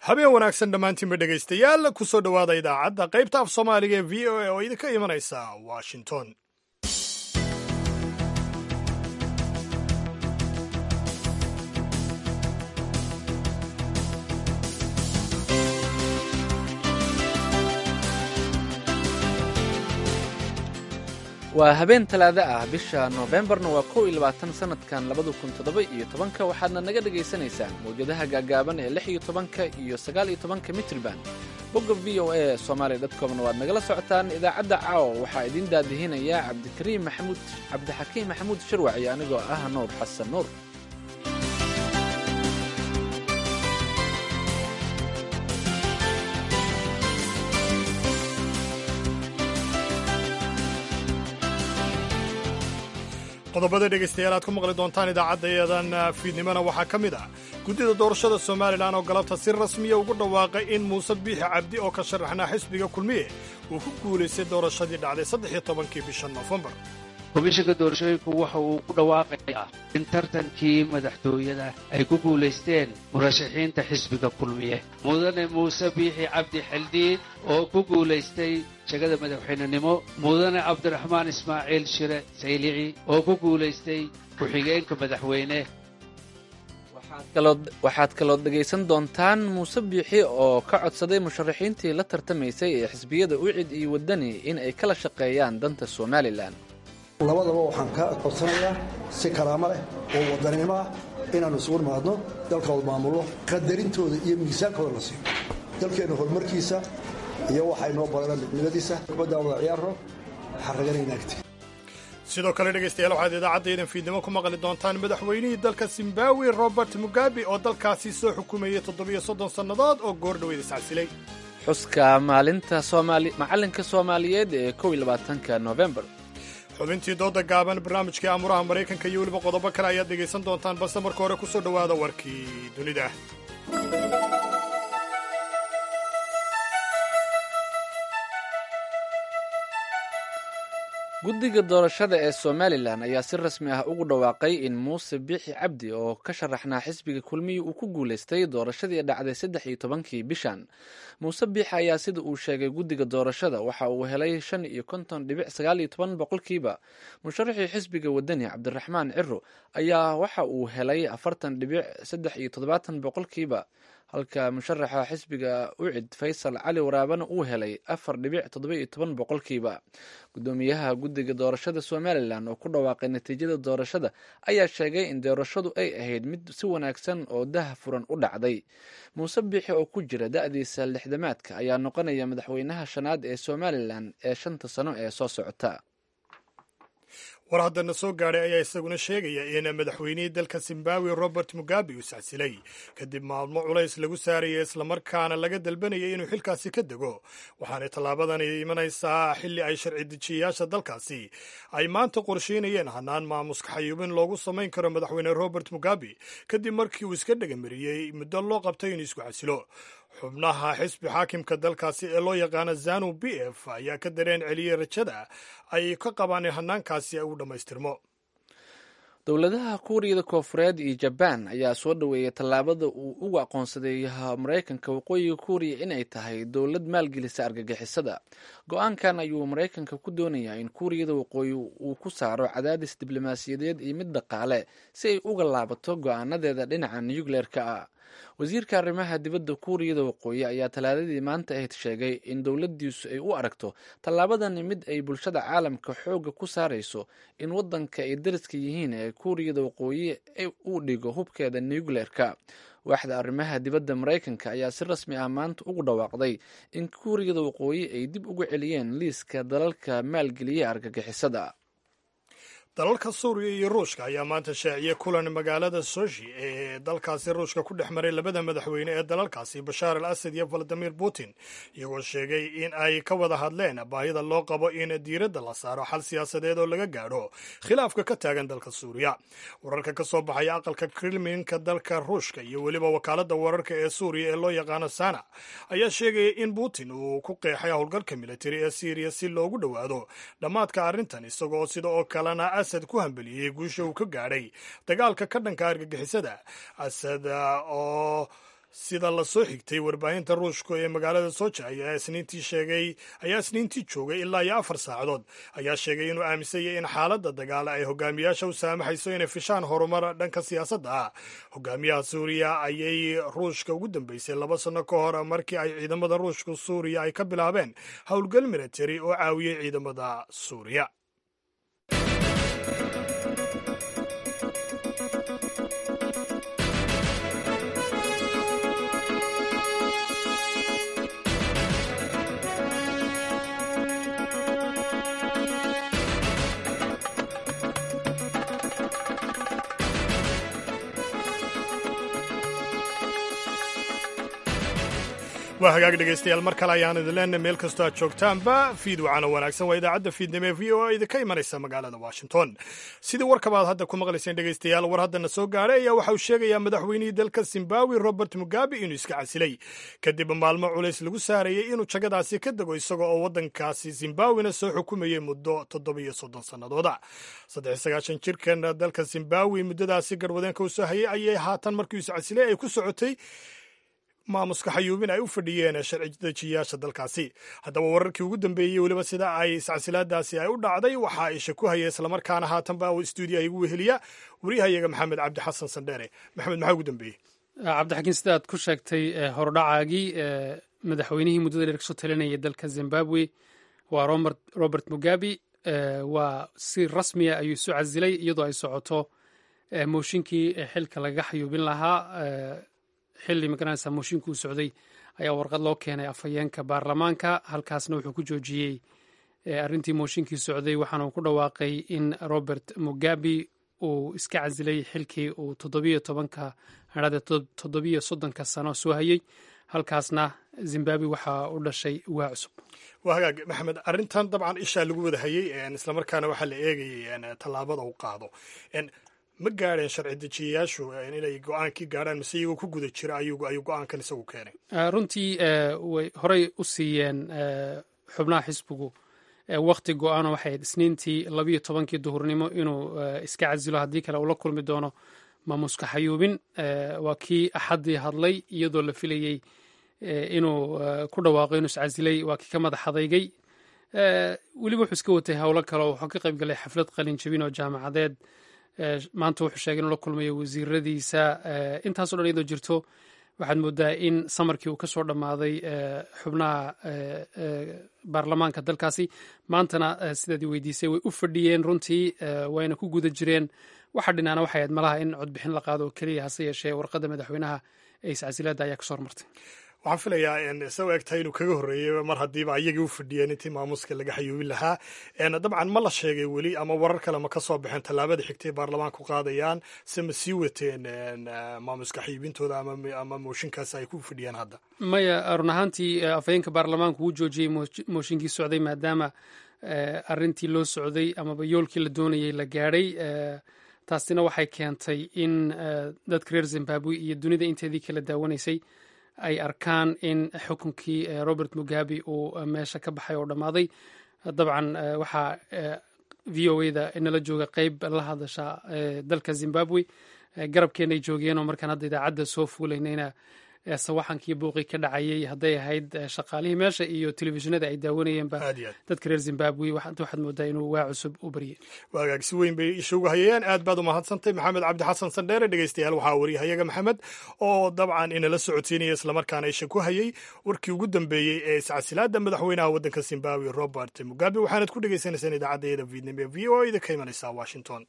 habeen wanaagsan dhammaantiinba dhegaystayaal ku soo dhowaada idaacadda qaybta af soomaaliga ee v o a oo idinka imanaysa washington waa habeen talaado ah bisha noofembarna waa kow iyo labaatan sanadkan labada kun toddoba iyo tobanka waxaadna naga dhagaysanaysaan mawjadaha gaagaaban ee lix iyo tobanka iyo sagaal iyo tobanka mitrban bogga v o a somaali dotcomna waad nagala socotaan idaacadda caawa waxaa idiin daadihinaya cabdikariim maxamuud cabdixakiim maxamuud sharwac iyo anigoo ah nuur xasan nuur qodobada dhegaystayaal aad ku maqli doontaan idaacaddayadan fiidnimona waxaa ka mid ah guddida doorashada somalilan oo galabta si rasmiya ugu dhawaaqay in muuse biixi cabdi oo ka sharaxnaa xisbiga kulmiye uu ku guulaystay doorashadii dhacday saddex iyo tobankii bisha noofembar komishanka doorashooyinku waxa uu ku dhawaaqayaa in tartankii madaxtooyada ay ku guulaysteen murashaxiinta xisbiga kulmiye mudane muuse biixi cabdi xildhiid oo ku guulaystay shagada madaxweynenimo mudane cabdiraxmaan ismaaciil shire saylici oo ku guulaystay ku-xigeenka madaxweyne waxaad kalood dhegaysan doontaan muuse biixi oo ka codsaday musharaxiintii la tartamaysay ee xisbiyada ucid iyo waddani in ay kala shaqeeyaan danta somalilan labadaba waxaan ka codsanayaa si karaamo leh oo wadannimo ah inaannu isugu nimaadno dalkooda maamulno qadarintooda iyo miisaankooda la siiyo dalkeenna horumarkiisa iyo waxay noo badanaan midnimadiisa kubaddaa wada ciyaarno xarraganaynaagti sidoo kale dhegaystayaal waxaad idaacaddaedan fiidnimo ku maqli doontaan madaxweynihii dalka zimbabwe robert mugabe oo dalkaasi soo xukumayay toddobiyo soddon sannadood oo goordhoweyd iscasilay xuska maalinta macallinka soomaaliyeed ee kow iyo labaatanka noofembar xubintii dooda gaaban barnaamijkai amuraha maraykanka iyo weliba qodobo kale ayaad dhegaysan doontaan balse marka hore ku soo dhowaada warkii dunida guddiga doorashada ee somalilan ayaa si rasmi ah ugu dhawaaqay in muuse biixi cabdi oo ka sharaxnaa xisbiga kulmiyi uu ku guulaystay doorashadii dhacday saddex iyo tobankii bishan muuse biixi ayaa sida uu sheegay guddiga doorashada waxa uu helay shan iyo konton dhibic sagaal iyo toban boqolkiiba musharaxii xisbiga wadani cabdiraxmaan ciro ayaa waxa uu helay afartan dhibic saddex iyo toddobaatan boqolkiiba halka musharaxa xisbiga ucid faysal cali waraabana uu helay afar dhibic toddoba iyo toban boqolkiiba guddoomiyaha guddiga doorashada somalilan oo ku dhawaaqay natiijada doorashada ayaa sheegay in doorashadu ay ahayd mid si wanaagsan oo daha furan u dhacday muuse biixi oo ku jira da-diisa lixdamaadka ayaa noqonaya madaxweynaha shanaad ee somalilan ee shanta sano ee soo socota war haddana soo gaadhay ayaa isaguna sheegaya in madaxweynihii dalka zimbabwe robert mugabe uu sacsilay kadib maalmo culays lagu saaraya islamarkaana laga dalbanayay inuu xilkaasi ka dego waxaanay tallaabadani imanaysaa xilli ay sharci dejiyayaasha dalkaasi ay maanta qorsheynayeen hanaan maamuska xayuubin loogu samayn karo madaxweyne robert mugabe kadib markii uu iska dhagamariyey muddo loo qabtay inuu isku casilo xubnaha xisbi xaakimka dalkaasi ee loo yaqaano zanu b f ayaa ka dareen celiyey rajada ay ka qabaan in hanaankaasi ay u dhammaystirmo dowladaha kuuriyada koofureed iyo jabaan ayaa soo dhoweeyay tallaabada uu ugu aqoonsaday maraykanka waqooyiga kuuriya inay tahay dowlad maalgelisa argagixisada go-aankan ayuu maraykanka ku doonayaa in kuuriyada waqooyi uu ku saaro cadaadis diblomaasiyadeed iyo mid dhaqaale si ay uga laabato go-aanadeeda dhinaca nucleerka ah wasiirka arrimaha dibadda kuuriyada waqooyi ayaa talaadadii maanta ahayd sheegay in dowladdiisu ay u aragto tallaabadani mid ay bulshada caalamka xoogga ku saarayso in waddanka ay dariska yihiin ee kuuriyada waqooyi uu dhigo hubkeeda nucleerka waaxda arrimaha dibadda maraykanka ayaa si rasmi ah maanta ugu dhawaaqday in kuuriyada waqooyi ay dib ugu celiyeen liiska dalalka maalgeliya argagixisada dalalka suuriya iyo ruushka ayaa maanta shaaciyey kulan magaalada soshi ee dalkaasi ruushka ku dhex maray labada madaxweyne ee dalalkaasi bashaar al asad iyo valadimir putin iyagoo sheegay in ay ka wada hadleen baahida loo qabo in diiradda la saaro xal siyaasadeed oo laga gaadho khilaafka ka taagan dalka suuriya wararka ka soo baxaya aqalka kremlinka dalka ruushka iyo weliba wakaaladda wararka ee suuriya ee loo yaqaano sana ayaa sheegaya in putin uu ku qeexay howlgalka militari ee syriya si loogu dhowaado dhammaadka arrintan isagoo sida oo kalena asad ku hambeliyey guusha uu ka gaadhay dagaalka ka dhanka argagixisada asad oo sida la soo xigtay warbaahinta ruushka ee magaalada soja ayaa isniintii sheegay ayaa isniintii joogay ilaa iyo afar saacadood ayaa sheegay inuu aaminsanyay in xaaladda dagaal ay hogaamiyaasha u saamaxayso inay fishaan horumar dhanka siyaasadda ah hogaamiyaha suuriya ayay ruushka ugu dambeysay laba sanno ka hor markii ay ciidamada ruushka suuriya ay ka bilaabeen howlgal militari oo caawiyey ciidamada suuriya waa hagaag dhegaystayaal mar kale ayaan idin leenahay meel kastoo aad joogtaanba fiid wacana wanaagsan waa idaacadda fiidnimo ee v o a idinka imanaysa magaalada washington sidii warkaba aad hadda ku maqlayseen dhegaystayaal war haddana soo gaadhay ayaa waxa uu sheegayaa madaxweynihii dalka zimbabwe robert mugabe inuu iska casilay kadib maalmo culays lagu saarayey inuu jagadaasi ka dego isaga oo waddankaasi zimbabwena soo xukumayey muddo toddobiyo soddon sannadooda saddex sagaashan jirkan dalka zimbabwe muddadaasi garwadeenka u soo hayay ayay haatan markii is casilay ay ku socotay maamuska xayuubin ay u fadhiyeen sharci dejiyaasha dalkaasi haddaba wararkii ugu dambeeyey weliba sida ay iscasilaadaasi ay u dhacday waxa isha ku haya islamarkaana haatanba stuudiya igu weheliya wariyahayaga maxamed cabdi xasan sandheere maxamed maxaa ugu dambeeyey cabdixakiin sida aad ku sheegtay hordhacaagii madaxweynihii muddada dheer kasoo talinayay dalka zimbabwe waa robert mugabe waa si rasmiya ayuu isu casilay iyadoo ay socoto mooshinkii xilka lagaga xayuubin lahaa xilli magaranaysa mooshinkii u socday ayaa warqad loo keenay afhayeenka baarlamaanka halkaasna wuxuu ku joojiyey arrintii mooshinkii socday waxaana uu ku dhawaaqay in robert mugabe uu iska casilay xilkii uu toddobiyo tobanka hadhade toddobiyo soddonka sano soo hayey halkaasna zimbabwe waxaa u dhashay waa cusub waa hagaag maxamed arrintan dabcan ishaa lagu wada hayey islamarkaana waxaa la eegayay tallaabada uu qaado ma gaadheen sharci dejiyayaashu inay go-aankii gaadhaan mise iyagoo ku guda jira ayuu go-aankan isagu keenay runtii way horey u siiyeen xubnaha xisbigu wakti go-aano waxay ahayd isniintii labiyo tobankii duhurnimo inuu iska casilo haddii kale uu la kulmi doono maamuska xayuubin waa kii axaddii hadlay iyadoo la filayey inuu ku dhawaaqo inuu iscasilay waa kii ka madax adaygay weliba wuxuu iska watay howlo kale oo wuxuu ka qayb galay xaflad qalin jabin oo jaamacadeed maanta wuxuu sheegay inuu la kulmayo wasiiradiisa intaaso dhan iyadoo jirto waxaad moodaa in samarkii uu ka soo dhammaaday xubnaha baarlamaanka dalkaasi maantana sidaad weydiisay way u fadhiyeen runtii wayna ku guda jireen waxa dhinaana waxay ahayd malaha in codbixin la qaado oo keliya hase yeeshee warqadda madaxweynaha ee iscasilaadda ayaa kasoo hormartay waxaan filayaa sa eg tahay inuu kaga horreeyey mar haddiiba ayagii u fadhiyeen intii maamuuska laga xayuubin lahaa dabcan ma la sheegay weli ama warar kale ma ka soo baxeen tallaabada xigtay baarlamaanku qaadayaan se ma sii wateen maamuuska xayuubintooda ama mooshinkaas ay ku fadhiyeen hadda maya run ahaantii afhayeenka baarlamaanku wuu joojiyey mooshinkii socday maadaama arrintii loo socday amaba yoolkii la doonayay la gaadhay taasina waxay keentay in dadka reer zimbabwe iyo dunida inteedii kala daawanaysay ay arkaan in xukunkii robert mugabe uu meesha ka baxay oo dhammaaday dabcan waxaa v o da nala jooga qeyb la hadasha dalka zimbabwe garabkeenay joogeen oo markaan hadda idaacadda soo fuulaynayna sawaxankii buuqii ka dhacayay hadday ahayd shaqaalihii meesha iyo telefishinada ay daawanayeenba dadka reer zimbabwe waxaad moodaa inuu waa cusub u baryay waagaag si weyn bay ishugu hayeen aad baad u mahadsantay maxamed cabdi xasan sandheere dhegeystayaal waxaa wariyahayaga maxamed oo dabcan inala socodsiinaya islamarkaana isha ku hayay warkii ugu dambeeyey ee iscasilaada madaxweynaha waddanka zimbabwe robert mugabe waxaanad ku dhegeysanaysaan idaacadda vietnam ee v o da ka imanaysa washington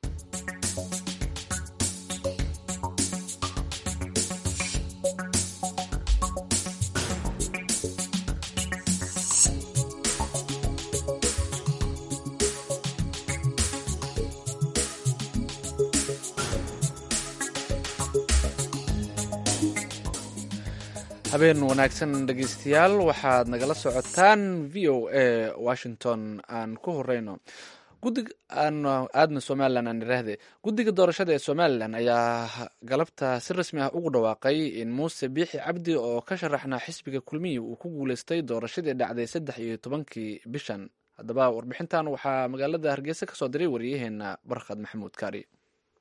habeen wanaagsan dhegeystayaal waxaad nagala socotaan v o a washington aan ku horeyno gudig aan aadna somalilan aan iraahde guddiga doorashada ee somalilan ayaa galabta si rasmi ah ugu dhawaaqay in muuse biixi cabdi oo ka sharaxnaa xisbiga kulmiyi uu ku guuleystay doorashadii dhacday saddex iyo tobankii bishan haddaba warbixintan waxaa magaalada hargeysa kasoo diray wariyaheena barkhad maxamuud kaari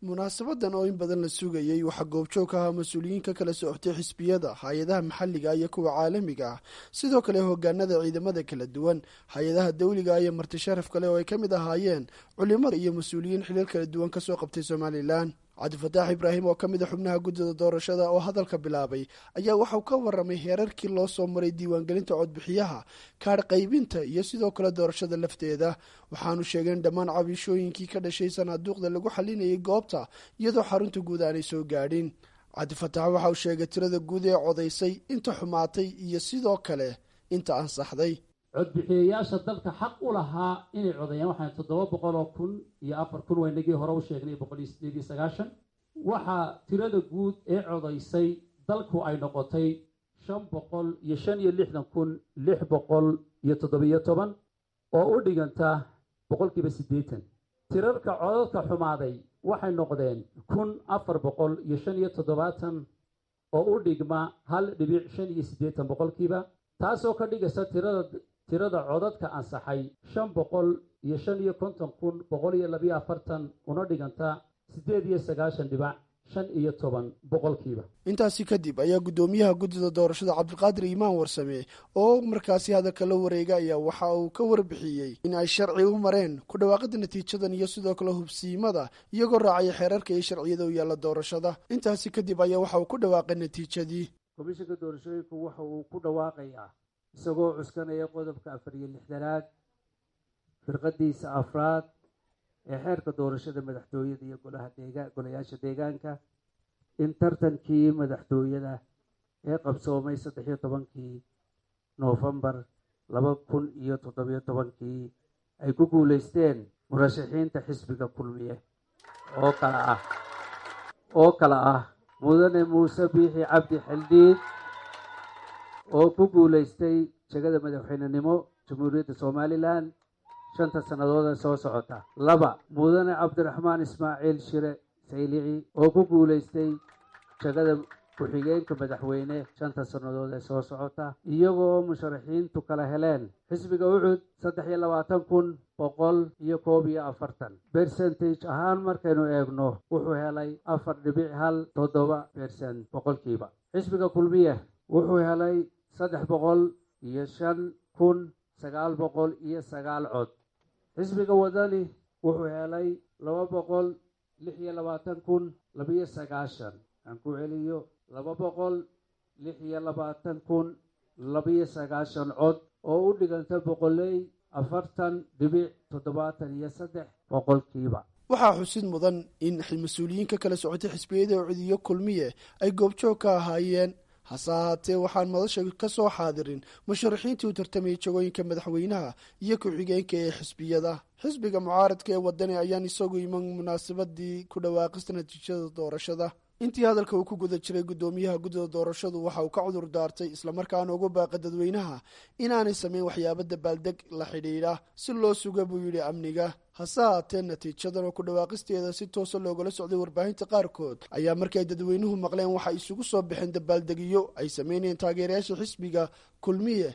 munaasabadan oo in badan la sugayey waxaa goobjoog ka ahaa mas-uuliyiin ka kala socotay xisbiyada hay-adaha maxalliga iyo kuwa caalamiga ah sidoo kale hogaanada ciidamada kala duwan hay-adaha dawliga iyo marti sharaf kale oo ay ka mid ahaayeen culimada iyo mas-uuliyiin xilal kala duwan kasoo qabtay somalilan cabdifataax ibraahim oo ka mid a xubnaha guddida doorashada oo hadalka bilaabay ayaa waxauu ka waramay heerarkii loo soo maray diiwaangelinta codbixiyaha kaadh qaybinta iyo sidoo kale doorashada lafteeda waxaanu sheegeen dhammaan cabishooyinkii ka dhashay sanaaduuqda lagu xalinayay goobta iyadoo xarunta guud aanay soo gaadhin cabdifataax waxa uu sheegay tirada guud ee codaysay inta xumaatay iyo sidoo kale inta ansaxday codbixiyayaasha dalka xaq u lahaa inay codeeyaan waxaan toddoba boqol oo kun iyo afar kun waynagii hore u sheegnay boqol iyo sideed iyo sagaashan waxaa tirada guud ee codaysay dalku ay noqotay shan boqol iyo shan iyo lixdan kun lix boqol iyo toddobiyo toban oo u dhiganta boqolkiiba siddeetan tirarka codadka xumaaday waxay noqdeen kun afar boqol iyo shan iyo toddobaatan oo u dhigma hal dhibic shan iyo siddeetan boqolkiiba taasoo ka dhigaysa tirada tirada codadka ansaxay shan boqol iyo shan iyo konton kun boqol iyo labiyo afartan una dhiganta siddeed iyo sagaashan dhibac shan iyo toban boqolkiiba intaasi kadib ayaa guddoomiyaha guddida doorashada cabdiqaadir iimaan warsame oo markaasi hadalka la wareega ayaa waxa uu ka warbixiyey in ay sharci u mareen ku dhawaaqida natiijadan iyo sidoo kale hubsiimada iyagoo raacaya xeerarka iyo sharciyada u yaalla doorashada intaasi kadib ayaa waxa uu ku dhawaaqay natiijadii komishanka doorashooyinku waxa uu ku dhawaaqayaa isagoo cuskanaya qodobka afar iyo lixdanaad firqadiisa afraad ee xeerka doorashada madaxtooyada iyo golaha deegaan golayaasha deegaanka in tartankii madaxtooyada ee qabsoomay saddex iyo tobankii noofembar laba kun iyo toddobiyo tobankii ay ku guuleysteen murashaxiinta xisbiga kulmiye oo kala ah oo kala ah mudane muuse biixi cabdi xildhiid oo ku guuleystay jegada madaxweynenimo jamhuuriyadda somalilan shanta sannadood ee soo socota laba mudane cabdiraxmaan ismaaciil shire saylici oo ku guuleystay jegada ku-xigeenka madaxweyne shanta sannadood ee soo socota iyagoo musharaxiintu kala heleen xisbiga ucud saddex iyo labaatan kun boqol iyo koob iyo afartan bercentage ahaan markaynu eegno wuxuu helay afar dhibic hal toddoba bercent boqolkiiba xisbiga kulmiye wuxuu helay saddex boqol iyo shan kun sagaal boqol iyo sagaal cod xisbiga wadani wuxuu helay laba boqol lix iyo labaatan kun labiyo sagaashan aan ku celiyo laba boqol lix iyo labaatan kun labiyo sagaashan cod oo u dhiganta boqoley afartan dhibic toddobaatan iyo saddex boqolkiiba waxaa xusid mudan in mas-uuliyiin ka kala socotay xisbiyada codiyo kulmiye ay goobjoog ka ahaayeen hase ahaatee waxaan madasha ka soo xaadirin musharaxiintii u tartamayay jagooyinka madaxweynaha iyo ku-xigeenka ee xisbiyada xisbiga mucaaradka ee wadani ayaan isagu iman munaasabadii ku dhawaaqista natiijada doorashada intii hadalka uu ku guda jiray guddoomiyaha guddida doorashadu waxa uu ka cudur daartay islamarkaana ugu baaqa dadweynaha inaanay samayn waxyaabo dabaaldeg la xidhiidha si loo suga buu yidhi amniga hase haatee natiijadan oo ku dhawaaqisteeda si toosa loogala socday warbaahinta qaarkood ayaa markay dadweynuhu maqleen waxay isugu soo baxeen dabaaldegiyo ay sameynayeen taageerayaasha xisbiga kulmiye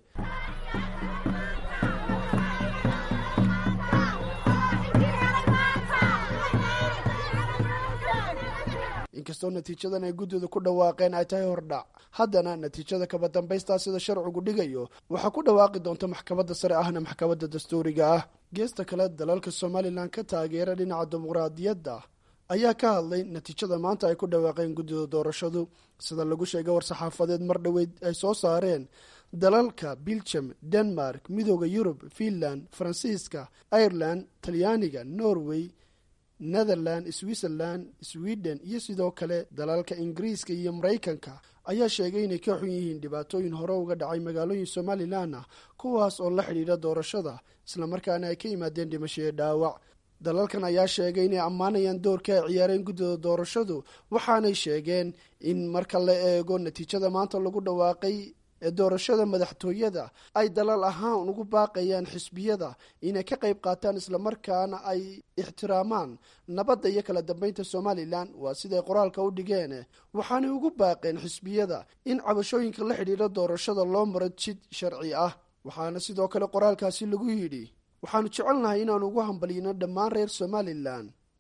inkastoo natiijadan ay guddida ku dhawaaqeen ay tahay hordhac haddana natiijada kaba dambaystaa sida sharcigu dhigayo waxaa ku dhawaaqi doonta maxkamadda sare ahna maxkamadda dastuuriga ah geesta kale dalalka somalilan ka taageera dhinaca dimuqraadiyadda ayaa ka hadlay natiijada maanta ay ku dhawaaqeen guddida doorashadu sida lagu sheegay war-saxaafadeed mar dhoweyd ay soo saareen dalalka belgium denmark midooda yurub finland faransiiska ireland talyaaniga norway netherland switzerland sweden iyo sidoo kale dalalka ingiriiska iyo maraykanka ayaa sheegay inay ka xun yihiin dhibaatooyin hore uga dhacay magaalooyin somalilan ah kuwaas oo la xidhiidha doorashada islamarkaana ay ka yimaadeen dhimashoyo dhaawac dalalkan ayaa sheegay inay ammaanayaan doorka ay ciyaareen guddida doorashadu waxaanay sheegeen in marka la eego natiijada maanta lagu dhawaaqay ee doorashada madaxtooyada ay dalal ahaan ugu baaqayaan xisbiyada inay ka qayb qaataan islamarkaana ay ixtiraamaan nabadda iyo kala dambeynta somalilan waa siday qoraalka u dhigeen waxaanay ugu baaqeen xisbiyada in cabashooyinka la xidhiidha doorashada loo maro jid sharci ah waxaana sidoo kale qoraalkaasi lagu yidhi waxaanu jecelnahay inaanu ugu hambalyino dhammaan reer somalilan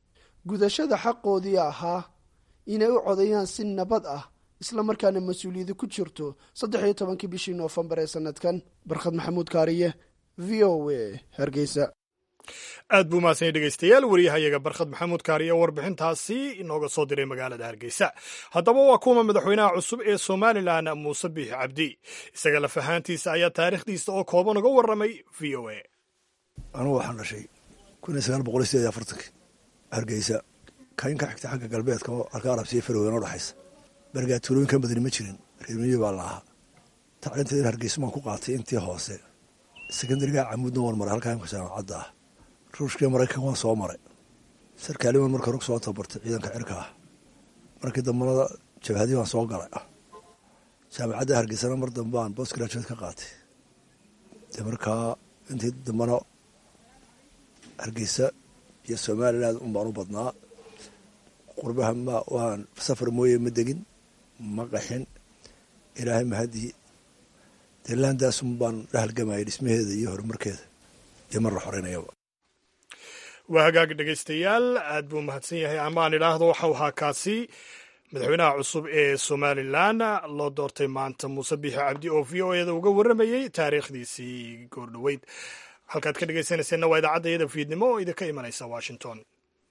gudashada xaqoodii ahaa inay u codeeyaan si nabad ah islamarkaana mas-uuliyadi ku jirto saddex iyo tobankii bishii noofembar ee sanadkan barkhad maxamuud kaariye v o a hargeysa aad buu mahadsan dhegeystayaal waryahayaga barkhad maxamuud kaariye warbixintaasi inooga soo diray magaalada hargeysa haddaba waa kuwa madaxweynaha cusub ee somalilan muuse biixi cabdi isaga laf ahaantiisa ayaa taariikhdiisa oo kooban uga warramay v o a anugu waxaan dhashay kun iyo sagaal boqol iyo sideed iyo afartankii hargeysa kayn ka xigta xagga galbeedka oo halka arabsiya farweyn oo dhexaysa berigaa tuulooyinkan badani ma jirin reermiyi baa la ahaa tacliinteeda hargeysa maan ku qaatay intii hoose sekondariga camuudna waan maray halkaa imka jaamacadda ah ruushkii maraykan waan soo maray sarkaaliman marka rog soo tabartay ciidanka cirka ah markii dambanada jabhadii baan soo galay jaamacadda hargeysana mar dambaan bost graduate ka qaatay dee markaa intii dambana hargeysa iyo somaliland un baan u badnaa qurbaha ma waan safar mooye ma degin ma qaxin ilaahay mahadii dee laandaasun baan la halgamayay dhismaheeda iyo horumarkeeda iyo mar la xoreynayaba waa hagaag dhegaystayaal aad buu mahadsan yahay amaan idhaahdo waxau ahaa kaasi madaxweynaha cusub ee somalilan loo doortay maanta muuse biixi cabdi oo v o eda uga warramayey taariikhdiisii goordhoweyd halkaad ka dhegaysanayseena waa idaacadda iyada fiidnimo oo idinka imanaysa washington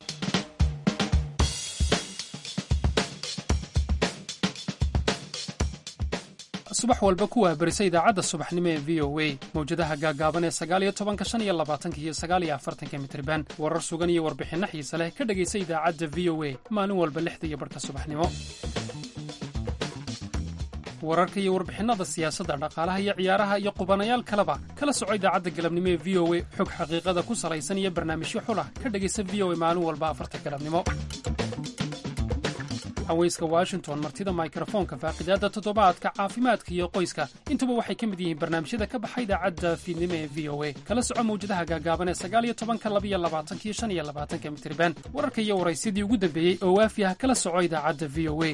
subax walba ku waahbarisa idaacadda subaxnimo ee v o a mawjadaha gaagaaban ee sagaaliyo tobanka shan iyo labaatanka iyo sagaaliyo afartanka mitriban warar sugan iyo warbixinno xiise leh ka dhegaysa idaacadda v o a maalin walba lixda iyo barhka subaxnimo wararka iyo warbixinnada siyaasadda dhaqaalaha iyo ciyaaraha iyo qubanayaal kaleba kala soco idaacadda galabnimo ee v o a xog xaqiiqada ku salaysan iyo barnaamijyo xulah ka dhegaysa v o a maalin walba afarta galabnimo haweyska washington martida mikrofoonka faaqidaadda toddobaadka caafimaadka iyo qoyska intuba waxay ka mid yihiin barnaamijyada ka baxa idaacadda fiidnimo ee v o a kala soco mawjadaha gaagaaban ee sagaaliyo tobanka labiyo labaatanka iyo shan iyo labaatanka mitriban wararka iyo waraysyadii ugu dambeeyey oo waafi ah kala soco idaacadda v o a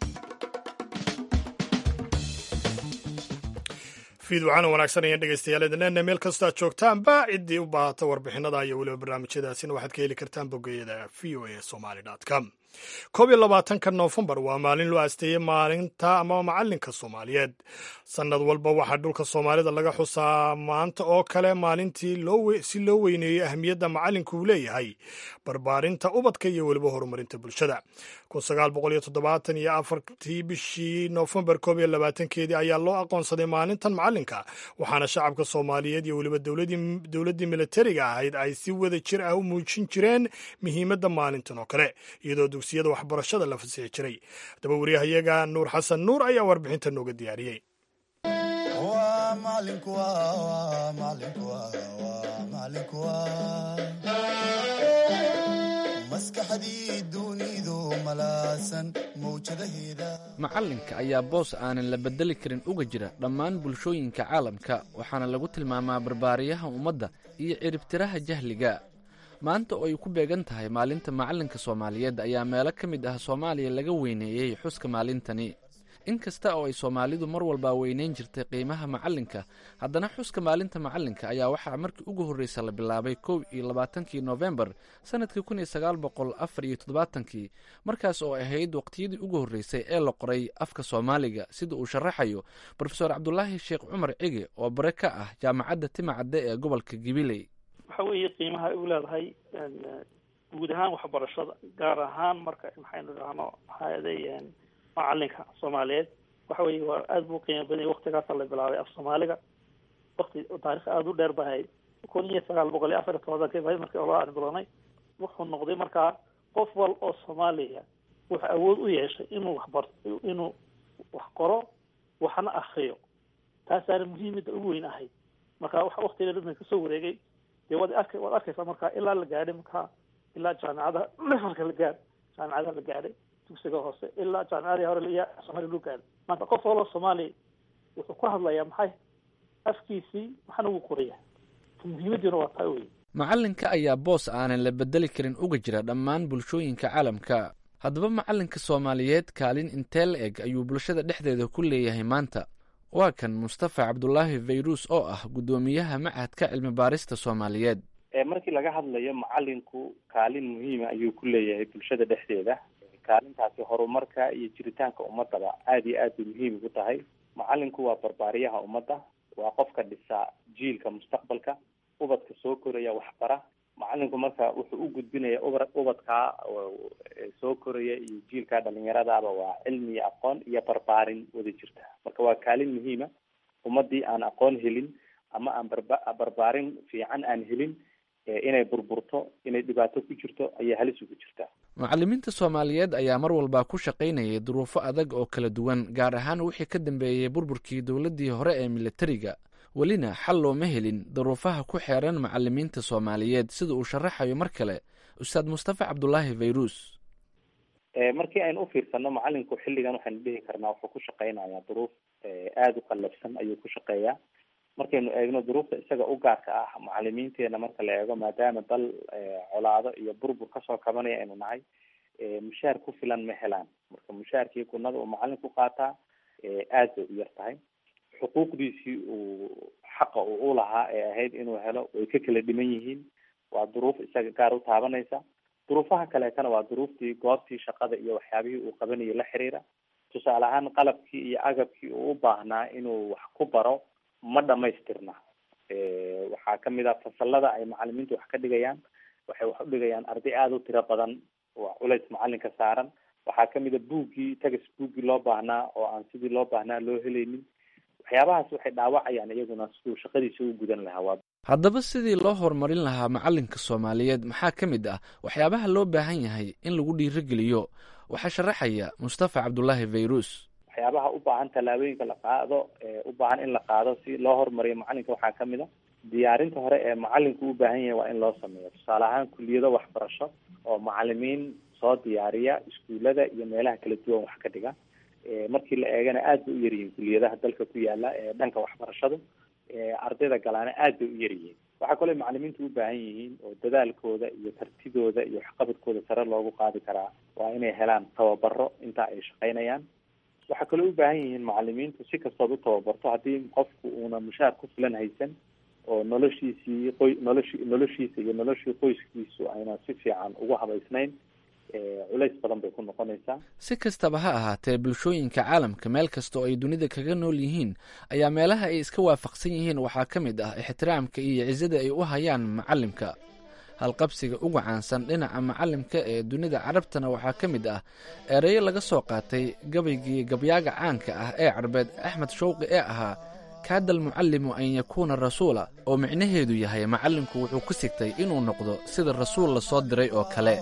fiid waxaana wanaagsan ayaan dhegaystayaal idinleena meel kastoo aad joogtaanba ciddii u baahata warbixinada iyo weliba barnaamijyadaasina waxaad ka heli kartaan bogeyada v o a somali com koob iyo labaatanka noofembar waa maalin loo aasteeyey maalinta ama macalinka soomaaliyeed sannad walba waxaa dhulka soomaalida laga xusaa maanta oo kale maalintii si loo weyneeyey ahmiyadda macalinku uu leeyahay barbaarinta ubadka iyo weliba horumarinta bulshada iyo afartii bishii noofembar koob iyo labaatankeedii ayaa loo aqoonsaday maalintan macalinka waxaana shacabka soomaaliyeed iyo weliba dowladdii militariga ahayd ay si wada jir ah u muujin jireen muhiimadda maalintan oo kale iyadoo dugsiyada waxbarashada la fasixi jiray haddaba waryahayaga nuur xasan nuur ayaa warbixinta nooga diyaariyey macalinka ayaa boos aanan la bedeli karin uga jira dhammaan bulshooyinka caalamka waxaana lagu tilmaamaa barbaariyaha ummadda iyo ciribtiraha jahliga maanta oo ay ku beegan tahay maalinta macalinka soomaaliyeed ayaa meelo ka mid ah soomaaliya laga weyneeyey xuska maalintani in kasta oo ay soomaalidu mar walbaa weyneyn jirtay qiimaha macalinka haddana xuska maalinta macalinka ayaa waxaa markii ugu horreysa la bilaabay kow iyo labaatankii noofembar sannadkii kun iyo sagaal boqol afar iyo toddobaatankii markaas oo ahayd waqtiyadii ugu horreysay ee la qoray afka soomaaliga sida uu sharaxayo brofeor cabdulaahi sheekh cumar cige oo bare ka ah jaamacadda timacadde ee gobolka gibiley waxa weeye qiimaha ay u leedahay guud ahaan waxbarashada gaar ahaan marka maxaynu idhaahno maxaaday macalinka soomaaliyeed waxa weeye waa aada buu qiimo badanya waktigaasa la bilaabay af soomaaliga wakti taarikh aada u dheer bahay kun iyo sagaal boqol iyo afar iyo tobanka bahay markii olaa aan bilownay wuxuu noqday markaa qof wal oo soomaaliya wuxuu awood u yeeshay inuu waxbar inuu wax qoro waxna akriyo taasaana muhiimada ugu weyn ahayd marka wa waktiga dhadna kasoo wareegay dee waad ark waad arkaysaa markaa ilaa la gaadhay markaa ilaa jaamicadaha levelka la gaadh jaamicadaha la gaadhay dugsiga hoose ilaa jaamicadii hore iya soomaaliya loo gaadhay maanta qof waloo soomaaliya wuxuu ku hadlayaa maxay afkiisii maxana ugu qoraya muhiimadiina waa taa wey macalinka ayaa boos aanan la bedeli karin uga jira dhammaan bulshooyinka caalamka haddaba macalinka soomaaliyeed kaalin intee la eg ayuu bulshada dhexdeeda ku leeyahay maanta waa kan mustafa cabdulaahi fayrus oo ah guddoomiyaha machadka cilmi baarista soomaaliyeed markii laga hadlayo macalinku kaalin muhiima ayuu ku leeyahay bulshada dhexdeeda kaalintaasi horumarka iyo jiritaanka ummadaba aada iyo aad bay muhiim ugu tahay macalinku waa barbaariyaha ummadda waa qofka dhisa jiilka mustaqbalka ubadka soo koraya waxbara macalinku marka wuxuu u gudbinaya uba ubadkaa soo koraya iyo jiilkaa dhalinyaradaaba waa cilmi iyo aqoon iyo barbaarin wada jirta marka waa kaalin muhiima ummadii aan aqoon helin ama aan barba barbaarin fiican aan helin inay burburto inay dhibaato ku jirto ayaa halis ugu jirtaa macalimiinta soomaaliyeed ayaa mar walba ku shaqaynayay duruufo adag oo kala duwan gaar ahaan wixii ka dambeeyey burburkii dowladdii hore ee militariga welina xal looma helin duruufaha ku xeeran macalimiinta soomaaliyeed sida uu sharaxayo mar kale ustaad mustafa cabdulaahi fayrus markii aynu u fiirsano macalinku xilligan waxaynu dhihi karnaa wuxuu ku shaqaynayaa duruuf aada u qallafsan ayuu ku shaqeeyaa markaynu eegno duruufta isaga u gaarka ah macalimiinteena marka la eego maadaama dal colaado iyo burbur kasoo kabanaya aynu nahay mushaar ku filan ma helaan marka mushaarkii gunada uu macalinku qaataa aad bay u yar tahay xuquuqdiisii uu xaqa uu ulahaa ee ahayd inuu helo way ka kala dhiman yihiin waa duruuf isaga gaar u taabanaysa duruufaha kaleetana waa duruuftii goobtii shaqada iyo waxyaabihii uu qabanayay la xiriira tusaale ahaan qalabkii iyo agabkii uu u baahnaa inuu wax ku baro ma dhamaystirna waxaa kamid ah fasalada ay macalimiintu wax ka dhigayaan waxay wax u dhigayaan arday aada u tiro badan waa culays macalinka saaran waxaa kamid a buuggii tagas buuggii loo baahnaa oo aan sidii loo baahnaa loo helaynin waxyaabahaas waxay dhaawacayaan iyaguna siduu shaqadiisa u gudan lahaa waa haddaba sidii loo horumarin lahaa macalinka soomaaliyeed maxaa ka mid ah waxyaabaha loo baahan yahay in lagu dhiirigeliyo waxaa sharaxaya mustafa cabdulaahi fayrus waxyaabaha u baahan tallaabooyinka la qaado u baahan in la qaado si loo horumariyo macalinka waxaa kamid a diyaarinta hore ee macalinku u baahan yahay waa in loo sameeyo tusaale ahaan kuliyado waxbarasho oo macalimiin soo diyaariya iskuulada iyo meelaha kala duwan wax ka dhiga markii la eegana aad bay u yaryihiin kuliyadaha dalka ku yaala ee dhanka waxbarashadu ardayda galaana aad bay u yaryihiin waxaa kaloo macalimiintu u baahan yihiin oo dadaalkooda iyo kartidooda iyo waxqabadkooda sare loogu qaadi karaa waa inay helaan tababaro inta ay shaqaynayaan waxaa kaloo u baahan yihiin macalimiintu si kastood u tababarto haddii qofku uuna mushaar ku filan haysan oo noloshiisii qoy noloshi noloshiisa iyo noloshii qoyskiisu ayna si fiican ugu habaysnayn culays badan bay ku noqonaysaa si kastaba ha ahaatee bulshooyinka caalamka meel kasta oo ay dunida kaga nool yihiin ayaa meelaha ay iska waafaqsan yihiin waxaa ka mid ah ixtiraamka iyo cisada ay u hayaan macalimka halqabsiga ugu caansan dhinaca macalimka ee dunida carabtana waxaa ka mid ah ereyo laga soo qaatay gabaygii gabyaaga caanka ah ee carbeed axmed shawqi ee ahaa kaada almucallimu an yakuuna rasuula oo micnaheedu yahay macallinku wuxuu ku sigtay inuu noqdo sida rasuul la soo diray oo kale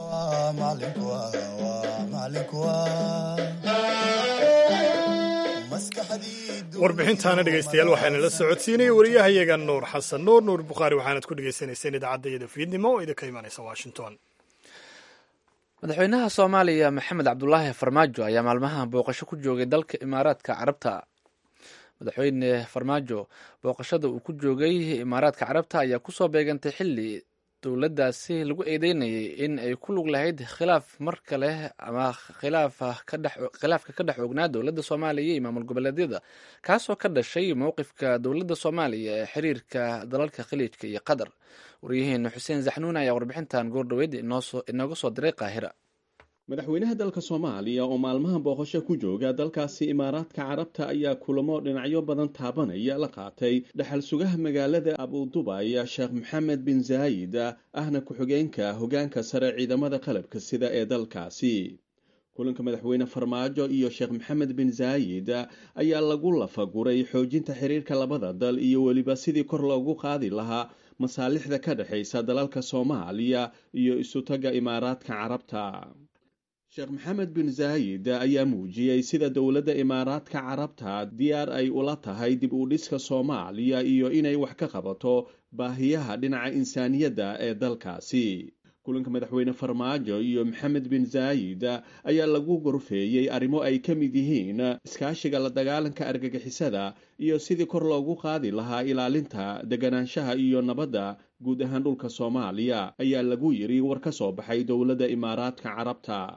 warbixintaana dhegaystayaal waxaana la socodsiinayay wariyahayaga nuur xasan nuur nuur bukhaari waxaanad ku dhegaysaneyseen idaacadda iyada fiidnimo oo idinka imaanaysa washington madaxweynaha soomaaliya maxamed cabdulaahi farmaajo ayaa maalmahan booqasho ku joogay dalka imaaraadka carabta madaxweyne farmaajo booqashada uu ku joogay imaaraadka carabta ayaa kusoo beegantay xili dowladdaasi lagu eedeynayay in ay ku lug lahayd khilaaf mar kale ama khilaafka ka dhex ognaa dowladda soomaaliya iyo maamul goboleedyada kaasoo ka dhashay mowqifka dowladda soomaaliya ee xiriirka dalalka khaliijka iyo qatar waryaheena xuseen zaxnuun ayaa warbixintan goordhaweyd inooga soo diray qaahira madaxweynaha dalka soomaaliya oo maalmaha booqasho ku jooga dalkaasi imaaraadka carabta ayaa kulamo dhinacyo badan taabanaya la qaatay dhexal sugaha magaalada abudubay sheekh maxamed bin zaayid ahna ku-xigeenka hogaanka sare ciidamada qalabka sida ee dalkaasi kulanka madaxweyne farmaajo iyo sheekh maxamed bin zaayid ayaa lagu lafaguray xoojinta xiriirka labada dal iyo weliba sidii kor loogu qaadi lahaa masaalixda ka dhexaysa dalalka soomaaliya iyo isutaga imaaraadka carabta sheekh maxamed bin zaayid ayaa muujiyey sida dowladda imaaraadka carabta diyaar ay ula tahay dib u dhiska soomaaliya iyo inay wax ka qabato baahiyaha dhinaca insaaniyadda ee dalkaasi kulanka madaxweyne farmaajo iyo maxamed bin zaayid ayaa lagu gorfeeyey arrimo ay ka mid yihiin iskaashiga la dagaalanka argagixisada iyo sidii kor loogu qaadi lahaa ilaalinta deganaanshaha iyo nabadda guud ahaan dhulka soomaaliya ayaa lagu yidhi war ka soo baxay dowladda imaaraadka carabta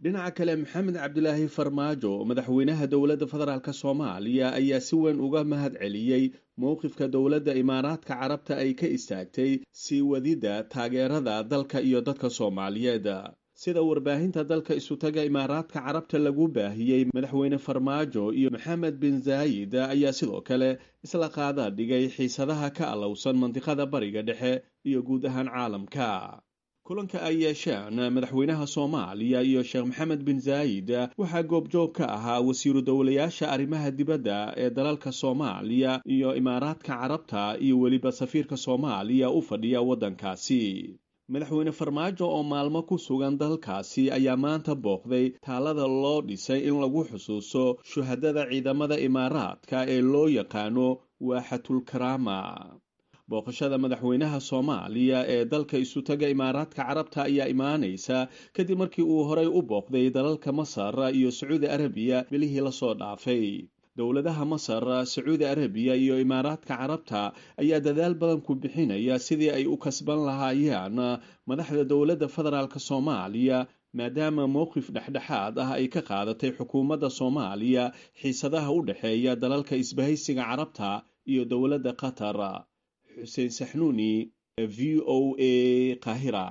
dhinaca kale maxamed cabdilaahi farmaajo madaxweynaha dowladda federaalk soomaaliya ayaa si weyn uga mahad celiyey mowqifka dowladda imaaraadka carabta ay ka istaagtay sii wadidda taageerada dalka iyo dadka soomaaliyeed sida warbaahinta dalka isutaga imaaraadka carabta lagu baahiyey madaxweyne farmaajo iyo maxamed bin zaayid ayaa sidoo kale isla qaada dhigay xiisadaha ka allowsan mandiqada bariga dhexe iyo guud ahaan caalamka kulanka ay yeesheen madaxweynaha soomaaliya iyo sheekh maxamed bin zaayid waxaa goobjoog ka ahaa wasiiru dowlayaasha arrimaha dibadda ee dalalka soomaaliya iyo imaaraadka carabta iyo weliba safiirka soomaaliya u fadhiya waddankaasi madaxweyne farmaajo oo maalmo ku sugan dalkaasi ayaa maanta booqday taalada loo dhisay in lagu xusuusto shuhadada ciidamada imaaraadka ee loo yaqaano waaxatulkaraama booqashada madaxweynaha soomaaliya ee dalka isutaga imaaraadka carabta ayaa imaanaysa kadib markii uu horay u booqday dalalka masar iyo sacuudi arabiya bilihii lasoo dhaafay dowladaha masar sacuudi arabiya iyo imaaraadka carabta ayaa dadaal badan ku bixinaya sidii ay u kasban lahaayeen madaxda dowladda federaalk soomaaliya maadaama mowqif dhexdhexaad ah ay ka qaadatay xukuumadda soomaaliya xiisadaha u dhexeeya dalalka isbahaysiga carabta iyo dowladda qatar xuseen saxnuuni v o a qahira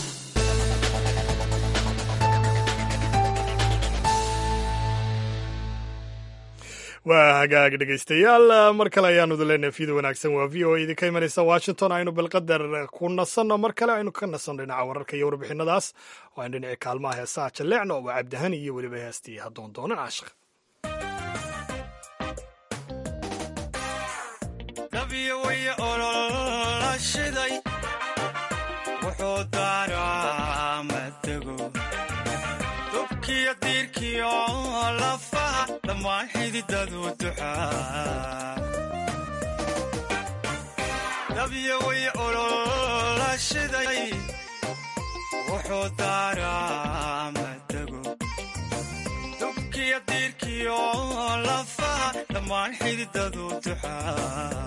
waa hagaag dhegaystayaal mar kale ayaanu idinleenahay fiida wanaagsan waa v o a idinka imanaysa washington aynu balqadar ku nasanno mar kale aynu ka nasanno dhinaca wararka iyo warbixinadaas oo aynu dhinaci kaalmaha heesaha jalleecno waa cabdihani iyo weliba heestii haddoon doonan caashiq dabya way olola shiday wuxuu daaraa madago dubkiyo diirkiyo lafaha dhammaan xididadu duxaa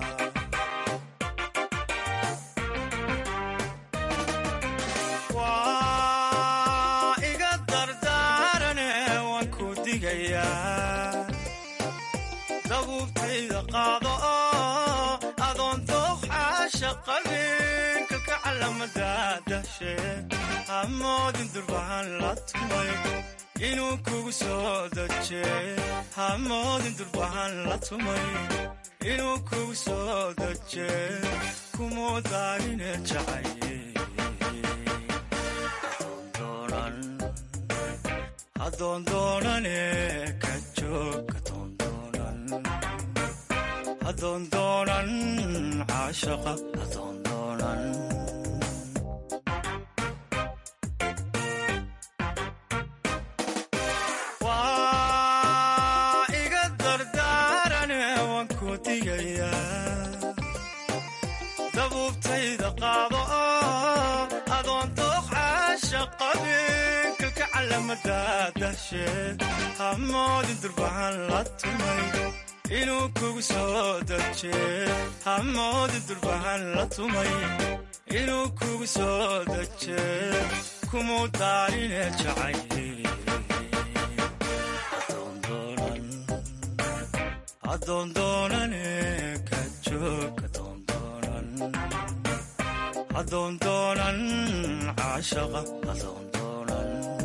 waa iga dardaarane waan ku digayaa dabuubtayda qaado oo adoon dooqxaasha qabinka ka calamadadashe hamoodin durbahan la tumay inuu kugu soo daje hamoodin durbahan la tumay inuu kugu soo daje kumuu daarine jacaye adoon doonane ka joog adoon doonan caashaqa adoon doonan waa iga dardaarane waan ku digayaa dabuubtayda qaado oo adoon dooq caasha qabinka ka calamadadashe hamoodin durbahan la tumay inuu kugu soo daje hamoodin durbahan la tumay inuu kugu soo daje kumuu daarine jacaye adoon doonane ka joog adoon doonan caashaqa adoon doonan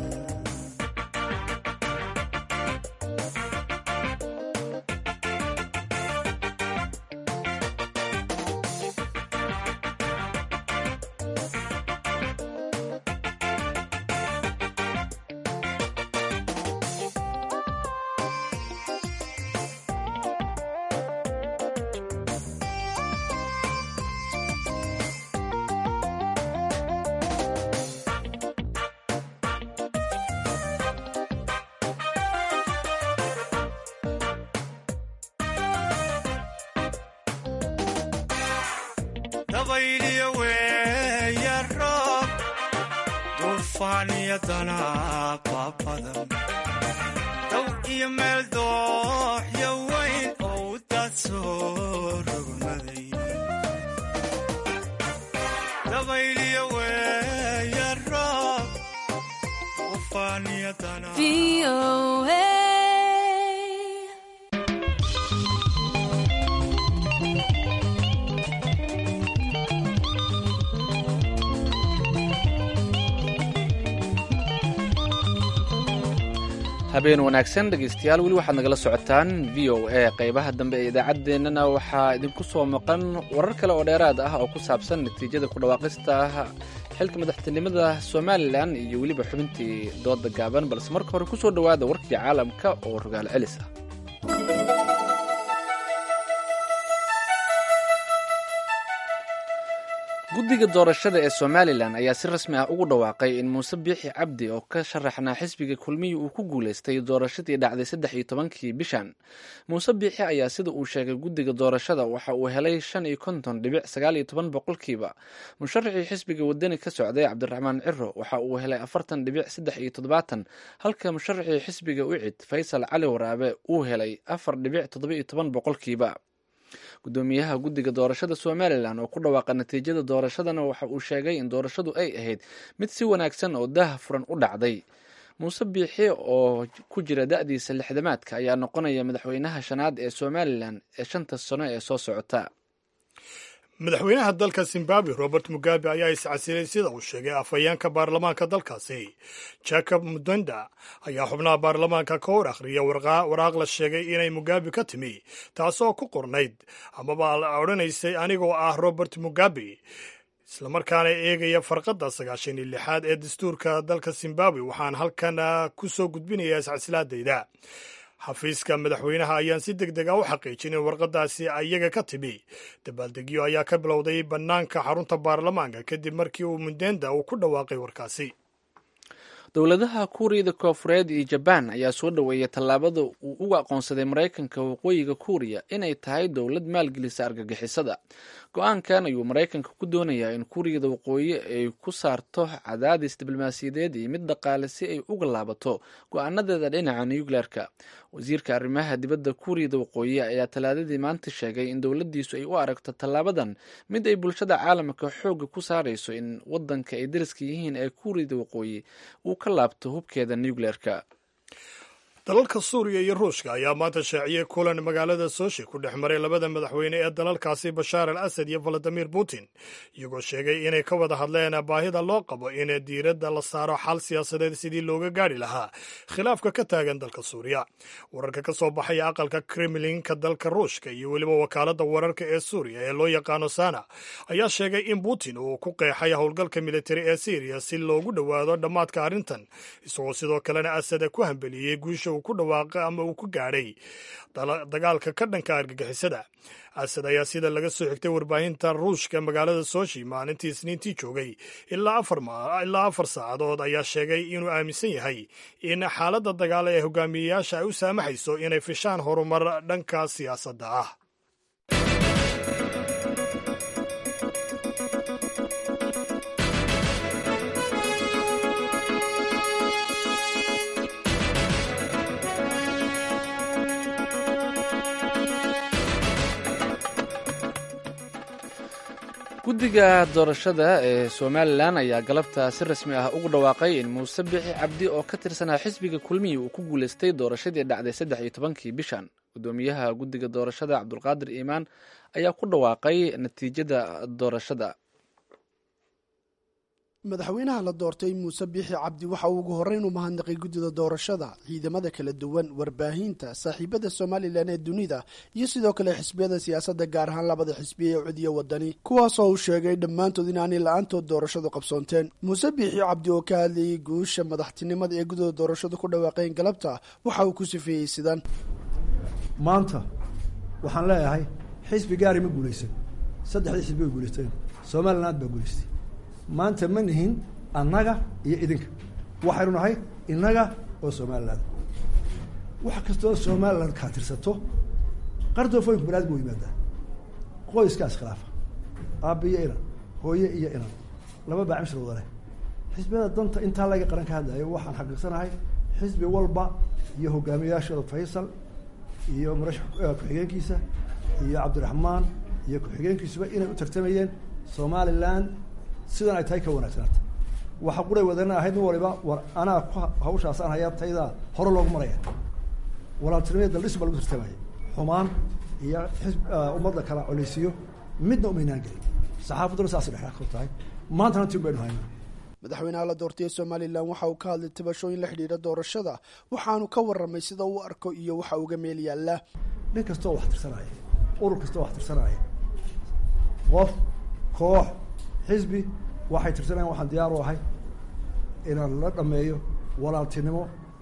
dabayliyo weeya roob duufaan iyo danaaba badan dow iyo meel dooxyo weyn oo u daad soo rogmaday dabayliyo weeya roob duufaanyadana habeen wanaagsan dhegaystayaal weli waxaad nagala socotaan v o a qaybaha dambe ee idaacaddeenana waxaa idinku soo maqan warar kale oo dheeraad ah oo ku saabsan natiijada ku dhawaaqista xilka madaxtinimada somalilan iyo weliba xubintii dooda gaaban balse marka hore ku soo dhowaada warkii caalamka oo rogaal celis ah guddiga doorashada ee somalilan ayaa si rasmi ah ugu dhawaaqay in muuse biixi cabdi oo ka sharaxnaa xisbiga kulmihii uu ku guulaystay doorashadii dhacday saddex iyo tobankii bishan muuse biixi ayaa sida uu sheegay guddiga doorashada waxa uu helay shan iyo konton dhibic sagaal iyo toban boqolkiiba musharaxii xisbiga wadani ka socday cabdiraxmaan ciro waxa uu helay afartan dhibic saddex iyo toddobaatan halka musharaxii xisbiga ucid faysal cali waraabe uu helay afar dhibic toddoba iyo toban boqolkiiba gudoomiyaha guddiga doorashada somalilan oo ku dhawaaqa natiijada doorashadana waxa uu sheegay in doorashadu ay ahayd mid si wanaagsan oo daha furan u dhacday muuse biixi oo ku jira da-diisa lixdamaadka ayaa noqonaya madaxweynaha shanaad ee somalilan ee shanta sano ee soo socota madaxweynaha dalka zimbabwe robert mugabe ayaa iscasilay sida uu sheegay afhayeenka baarlamaanka dalkaasi jacob mudenda ayaa xubnaha baarlamaanka ka hor akhriya waraaq la sheegay inay mugabe ka timi taasoo ku qornayd amaba la odhanaysay anigoo ah robert mugabe islamarkaana eegaya farqadda sagaashan iyo lixaad ee dastuurka dalka zimbabwe waxaan halkan ku soo gudbinayaa iscasilaadayda xafiiska madaxweynaha ayaan si deg deg a u xaqiijin in warqadaasi iyaga ka timi dabaaldegyo ayaa ka bilowday bannaanka xarunta baarlamaanka kadib markii uu mundenda uu ku dhawaaqay warkaasi dowladaha kuuriyada koofureed iyo jabaan ayaa soo dhoweeyay tallaabada uu uga aqoonsaday maraykanka waqooyiga kuuriya inay tahay dowlad maalgelisa argagixisada go-aankan ayuu maraykanka ku doonayaa in kuuriyada waqooyi ay ku saarto cadaadis diblomaasiyadeed iyo mid dhaqaale si ay uga laabato go-aanadeeda dhinaca nucleerka wasiirka arrimaha dibadda kuuriyada waqooyi ayaa talaadadii maanta sheegay in dowladdiisu ay u aragto tallaabadan mid ay bulshada caalamka xoogga ku saarayso in wadanka ay dariska yihiin ee kuuriyada waqooyi uu ka laabto hubkeeda nucleerka dalalka suuriya iyo ruushka ayaa maanta shaaciyey kulan magaalada soshi ku dhex maray labada madaxweyne ee dalalkaasi bashaar al asad iyo valadimir putin iyagoo sheegay inay ka wada hadleen baahida loo qabo in diiradda la saaro xal siyaasadeed sidii looga gaadhi lahaa khilaafka ka taagan dalka suuriya wararka ka soo baxaya aqalka kremlinka dalka ruushka iyo weliba wakaaladda wararka ee suuriya ee loo yaqaano sana ayaa sheegay in putin uu ku qeexay howlgalka militari ee syriya si loogu dhowaado dhammaadka arrintan isagoo sidoo kalena asad ku hambeliyey guusha ku dhawaaqay ama uu ku gaadhay dagaalka ka dhanka argagixisada asad ayaa sida laga soo xigtay warbaahinta ruushka magaalada soshi maalintii isniintii joogay ilaa afar saacadood ayaa sheegay inuu aaminsan yahay in xaaladda dagaal ee hogaamiyeyaasha ay u saamaxayso inay fishaan horumar dhanka siyaasadda ah guddiga doorashada ee somalilan ayaa galabta si rasmi ah ugu dhawaaqay in muuse bixi cabdi oo ka tirsanaa xisbiga kulmihii uu ku guulaystay doorashadii dhacday saddex iyo tobankii bishan gudoomiyaha guddiga doorashada cabdulqaadir iimaan ayaa ku dhawaaqay natiijada doorashada madaxweynaha la doortay muuse biixi cabdi waxa uu ugu horreyn u mahadnaqay guddida doorashada ciidamada kala duwan warbaahinta saaxiibada somalilan ee dunida iyo sidoo kale xisbiyada siyaasadda gaar ahaan labada xisbiya ee codiya wadani kuwaasoo uu sheegay dhammaantood inaanay la-aantood doorashadu qabsoonteen muuse biixi cabdi oo ka hadlayay guusha madaxtinimada ee guddida doorashadu ku dhawaaqeen galabta waxa uu ku sifeeyey sidan maanta waxaan leeyahay xisbi gaari ma guulaysan saddexdii xisbi way guulaysteen somaliland baa guulaystay maanta ma nihin annaga iyo idinka waxaynu nahay innaga oo somaliland wax kastoo somaliland kaa tirsato qardoofooyinku banaadam u yimaadaa qoyskaas khilaafa aabba iyo inan hooye iyo inan laba baacimshir wada leh xisbiyada danta intaa laga qaran ka hadlayo waxaan xaqiiqsanahay xisbi walba iyo hogaamiyayaashooda faysal iyo murashax ku-xigeenkiisa iyo cabdiraxmaan iyo ku-xigeenkiisuba inay u tartamayeen somaliland sidan ay tahay ka wanaagsanaata waxa quray wadana ahayd nin waliba war anaa ku hawshaasaan hayaa taydaa hore loogu maraya walaaltinimada daldhis baa lagu tartamaya xumaan iyo xisb ummadda kala coleysiyo midna umaynaan gelin saxaafadduna saasay dhexdhex ku tahay maantana tin baynu haynaa madaxweynaha la doortay ee somalilan waxa uu ka hadlay tabashooyin la xidhiidha doorashada waxaanu ka warramay sida uu arko iyo waxa uga meel yaalla nin kastoo wax tirsanaya urur kastoo wax tirsanaya qof koox xisbi waxay tirsanayan waxaan diyaar u ahay inaan la dhameeyo walaaltinimo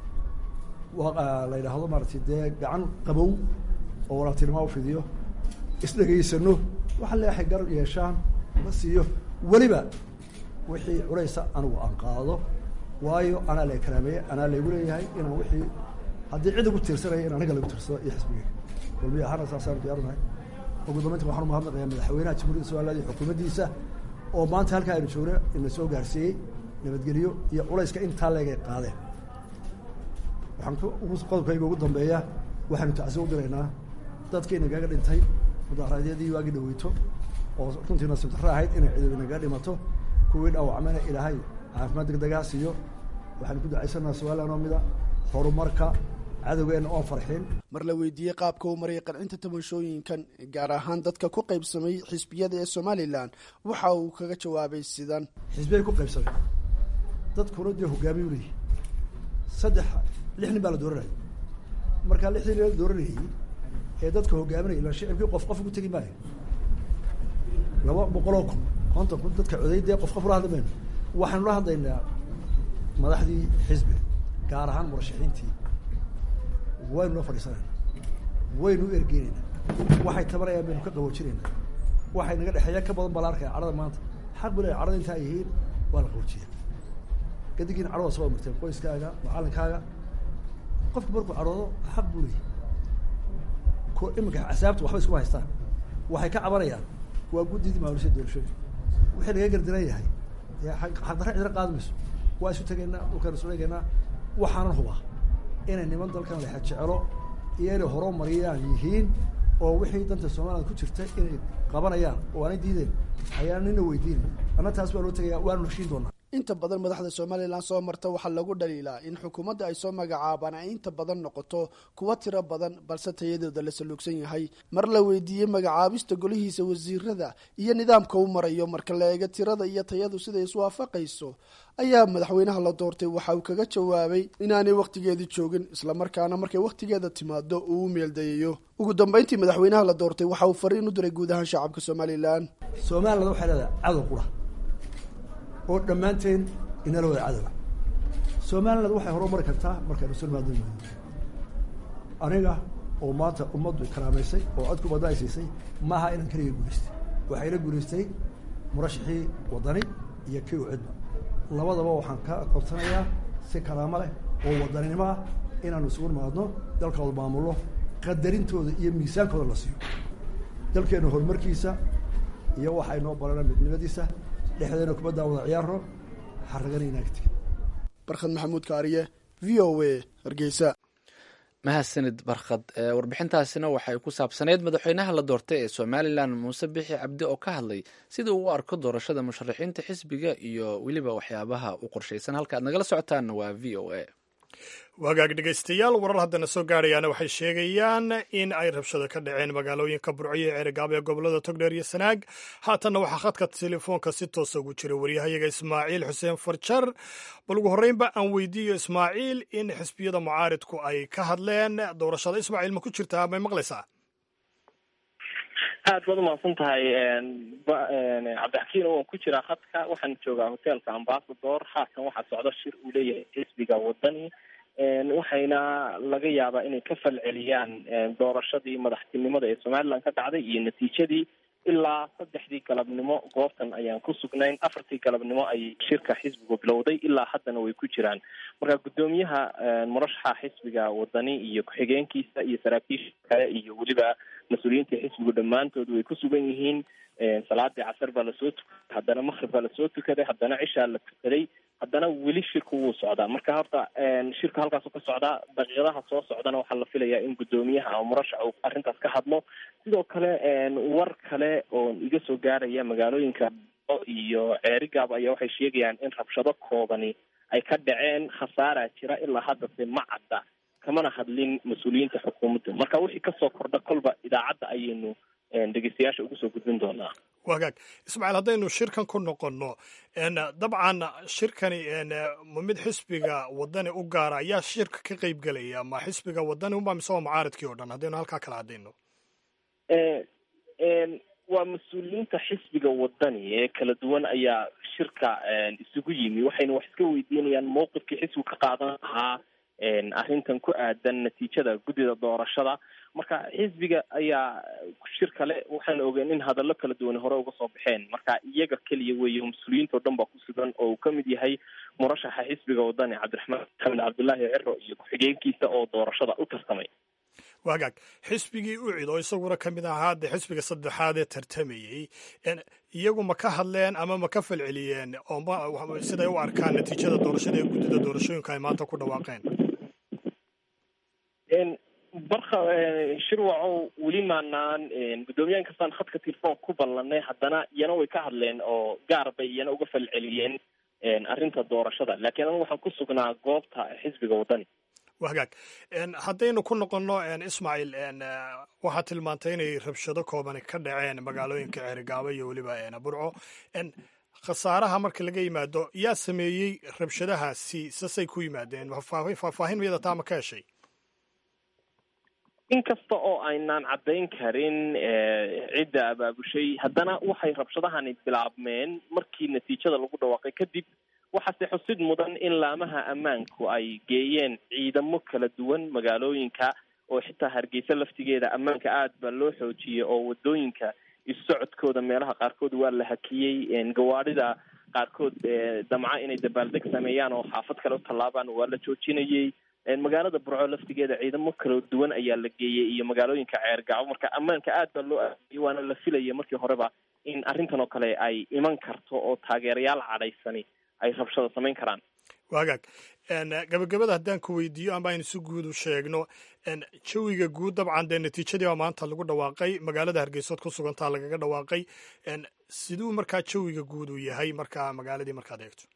la yidhaahdo maaratay dee gacan qabow oo walaaltinimo ufidiyo isdhegaysano waxa leexay gar yeeshaan la siiyo weliba wixii culaysa anigu aan qaado waayo anaa la karaameeye anaa laygu leeyahay inaan wixii haddii cid igu tiirsanaya in aniga lagu tiirsado iyo xisbiga kulmiya ahaana saasaan diyaarunahay ugu dambeynta waxaan umahadnaqayaa madaxweynaha jamhuuriyadda somaliland iyo xukuumaddiisa oo maanta halkaa aynu joogno ina soo gaarsiiyey nabadgelyo iyo culayska intaa leegay qaadeen waxaan qodobkayga ugu dambeeya waxaanu tacsi u diraynaa dadkii nagaga dhintay mudaharaadyadii waagi dhaweyto oo runtii nasiib darro ahayd inay ciidabi nagaga dhimato kuwii dhaawacmana ilaahay caafimaad degdegaa siiyo waxaanu ku ducaysanaa somaliland oo mida horumarka cadowgeena oon farxin mar la weydiiyey qaabka uu marayay qancinta tabashooyinkan gaar ahaan dadka ku qaybsamay xisbiyada ee somalilan waxa uu kaga jawaabay sidan xisbiyay ku qaybsamay dadkuna dee hogaamiyu leeyihi saddex lix nin baa la dooranaya markaa lixdii nin la dooranayay ee dadka hogaaminaya ila shicibkii qof qof ugu tegi maayo laba boqoloo kun konton kun dadka coday dee qof qof ula hadli mayno waxaanu la hadlaynaa madaxdii xisbiga gaar ahaan murashaxiintii waynu la fadhiisanayna waynu u ergeynayna waxay tabanayaan baynu ka qaboojinayna waxay naga dhexeeya ka badan baa la arkaya cadhada maanta xaq bu leeyahy cadhada intaa yihiin waa la qaboojiya gadigiina cadhada soo marteen qoyskaaga macalinkaaga qofku markuu cadhoodo xaq buu leeyahy ko iminka casaabta waxba iskuma haystaan waxay ka cabanayaan waa guddidii maamulisha doorashooyinka wixii laga gardaran yahay xaqdarra cidina qaadi mayso waa isu tegaynaa dhulkaan isu eegaynaa waxaanan hubaa inay niman dalkan lexa jecelo iyo inay horumariyaan yihiin oo wixii danta somaliland ku jirta inay qabanayaan oo aanay diideen ayaan nina weydiinin anna taas waa loo tegaya waanu heshiin doonaa inta badan madaxda somalilan soo marta waxaa lagu dhaliilaa in xukuumadda ay soo magacaabaan ay inta badan noqoto kuwa tiro badan balse tayadooda la saluugsan yahay mar la weydiiyey magacaabista golihiisa wasiirada iyo nidaamka u marayo marka la eego tirada iyo tayadu siday iswaafaqayso ayaa madaxweynaha la doortay waxa uu kaga jawaabay inaanay wakhtigeedii joogin islamarkaana markay wakhtigeeda timaado uu u meeldayayo ugu dambeyntii madaxweynaha la doortay waxa uu fariin u diray guud ahaan shacabka somalilan somaliland waxay leedahay cadow qura oo dhammaanteen inala wada cadowa somaliland waxay horumari kartaa markaynu sulmaado aniga oo maanta ummaddu karaamaysay oo codku badda ay siisay maaha inaan keliga guulaystay waxay la guulaystay murashaxii waddani iyo kii u cidba labadaba waxaan ka codsanayaa si karaamo leh oo wadaninimo ah inaanu isugu nimaadno dalkooda maamullo qadarintooda iyo miisaankooda la siiyo dalkeena horumarkiisa iyo waxay noo barana midnimadiisa dhexdeena kubaddaa wada ciyaarno xaragana inaga tegin barkhad maxamuud kaariye v o a hargeysa mahadsanid barkhad warbixintaasina waxay ku saabsaneyd madaxweynaha la doortay ee somalilan muuse bixi cabdi oo ka hadlay sida uu u arko doorashada musharaxiinta xisbiga iyo weliba waxyaabaha u qorshaysan halka aad nagala socotaanna waa v o a wagaag dhegaystayaal warar haddana soo gaadhayaana waxay sheegayaan in ay rabshado ka dhaceen magaalooyinka burco iyo ceerigaab ee gobolada togdheer iyo sanaag haatanna waxaa khadka telefoonka si toosa ugu jira waryahayaga ismaaciil xuseen farjar bal ugu horreynba aan weydiiyo ismaaciil in xisbiyada mucaaridku ay ka hadleen doorashada ismaaciil ma ku jirtaa may maqlaysaa aad baad umahadsan tahay cabdixakiin waan ku jiraa khadka waxaan joogaa hotelka ambasador haatan waxaa socdo shir uu leeyahay xisbiga wadani waxayna laga yaabaa inay ka falceliyaan doorashadii madaxtinimada ee somaliland ka dhacday iyo natiijadii ilaa saddexdii galabnimo goobtan ayaan ku sugnayn afartii galabnimo ayay shirka xisbigu bilowday ilaa haddana way ku jiraan marka guddoomiyaha murashaxa xisbiga wadani iyo ku-xigeenkiisa iyo saraakiisha kale iyo weliba mas-uuliyiinta xisbigu dhammaantood way ku sugan yihiin salaadii casar baa lasoo tukaday haddana makrib baa lasoo tukaday haddana cishaa la tukaday haddana weli shirku wuu socdaa marka horta shirka halkaasu ka socdaa daqiiqadaha soo socdana waxaa la filayaa in guddoomiyaha ama murashax uu arrintaas ka hadlo sidoo kale war kale oo iga soo gaaraya magaalooyinka iyo ceerigaab ayaa waxay sheegayaan in rabshado koobani ay ka dhaceen khasaaraa jira ilaa haddase ma cadda kamana hadlin mas-uuliyiinta xukuumadda marka wixii kasoo kordha kolba idaacadda ayaynu dhegeystayaasha ugu soo gudbin doonaa wagaag ismaaciil haddaynu shirkan ku noqonno dabcan shirkani ma mid xisbiga wadani u gaara ayaa shirka ka qeyb gelaya ma xisbiga wadani unba mise waa mucaaradkii oo dhan haddaynu halkaa kala hadayno waa mas-uuliyiinta xisbiga wadani ee kala duwan ayaa shirka isugu yimi waxayna wax iska weydiinayaan mowqifkii xisbigu ka qaadan lahaa arrintan ku aadan natiijada guddida doorashada marka xisbiga ayaa shir kale waxaan ogeen in hadallo kala duwan hore uga soo baxeen marka iyaga keliya weeye mas-uuliyiinta o dhan baa ku sugan oo uu kamid yahay murashaxa xisbiga wadani cabdiraxmaan maxamed cabdullaahi ciro iyo ku-xigeenkiisa oo doorashada u tartamay wagaag xisbigii ucid oo isaguna ka mid ahaa dee xisbiga saddexaad ee tartamayey iyagu ma ka hadleen ama ma ka falceliyeen oo ma siday u arkaan natiijada doorashada ee guddida doorashooyinka ay maanta ku dhawaaqeen barka shirwacow weli maanaan guddoomiyaha inkastaan khadka telefoon ku ballanay haddana iyana way ka hadleen oo gaar bay iyana uga falceliyeen arrinta doorashada laakiin anigu waxaan ku sugnaa goobta xisbiga wadani wagaag haddaynu ku noqonno ismaaciil waxaad tilmaantay inay rabshado koobani ka dhaceen magaalooyinka ceerigaabo iyo weliba burco khasaaraha marka laga yimaado yaa sameeyey rabshadahaasi sasay ku yimaadeen faahfaahin miyada taa ma ka heshay inkasta oo aynaan caddayn karin cidda abaabushay haddana waxay rabshadahani bilaabmeen markii natiijada lagu dhawaaqay kadib waxaase xusid mudan in laamaha ammaanku ay geeyeen ciidamo kala duwan magaalooyinka oo xitaa hargeysa laftigeeda ammaanka aad baa loo xoojiyey oo wadooyinka isu socodkooda meelaha qaarkood waa la hakiyey gawaadhida qaarkood damca inay dabaaldeg sameeyaan oo xaafad kale u tallaabaan waa la joojinayey magaalada burco laftigeeda ciidamo kala duwan ayaa la geeyey iyo magaalooyinka ceergacbo marka ammaanka aad baa loo aadiyey waana la filaya markii horeba in arrintan oo kale ay iman karto oo taageerayaal cadhaysani ay rabshada samayn karaan wagaag gabagabada haddaan ku weydiiyo ama aynu si guud u sheegno jawiga guud dabcan dee natiijadii baa maanta lagu dhawaaqay magaalada hargeysood ku sugantaa lagaga dhawaaqay siduu markaa jawiga guud uu yahay markaa magaaladii markaad eegto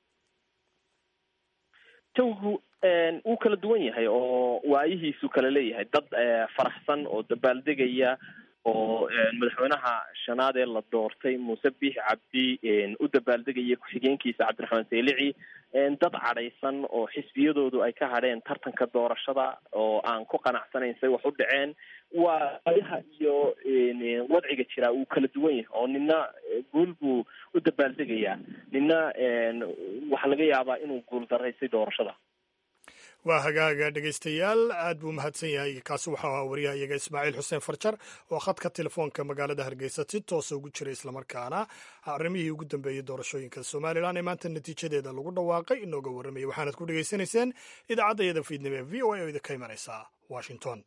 jawigu wuu kala duwan yahay oo waayihiisu kala leeyahay dad faraxsan oo dabaaldegaya oo madaxweynaha shanaad ee la doortay muuse biix cabdi u dabaaldegaya ku-xigeenkiisa cabdiraxmaan seylici dad cadhaysan oo xisbiyadoodu ay ka hadheen tartanka doorashada oo aan ku qanacsanayn say wax u dhaceen waa ayaha iyo wadciga jiraa wuu kala duwan yahay oo nina guul buu u dabaaldegayaa nina waxaa laga yaabaa inuu guul daraysay doorashada waa hagaaga dhegaystayaal aad buu mahadsan yahay kaasi waxau ahaa wariyaha iyaga ismaaciil xuseen farjar oo khadka telefoonka magaalada hargeysa si toosa ugu jira islamarkaana arrimihii ugu dambeeyey doorashooyinka somalilan ee maanta natiijadeeda lagu dhawaaqay inooga warramayay waxaanad ku dhegaysanayseen idaacadda iyada fiidnimo ee v o a oo idinka imanaysa washington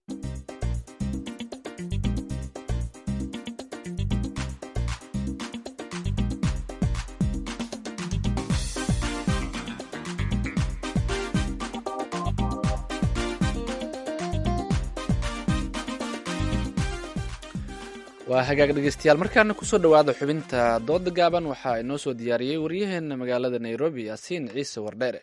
waa hagaag dhegeystayaal markaana kusoo dhowaada xubinta dooda gaaban waxaa inoo soo diyaariyey waryaheena magaalada nairobi yaasiin ciise wardheere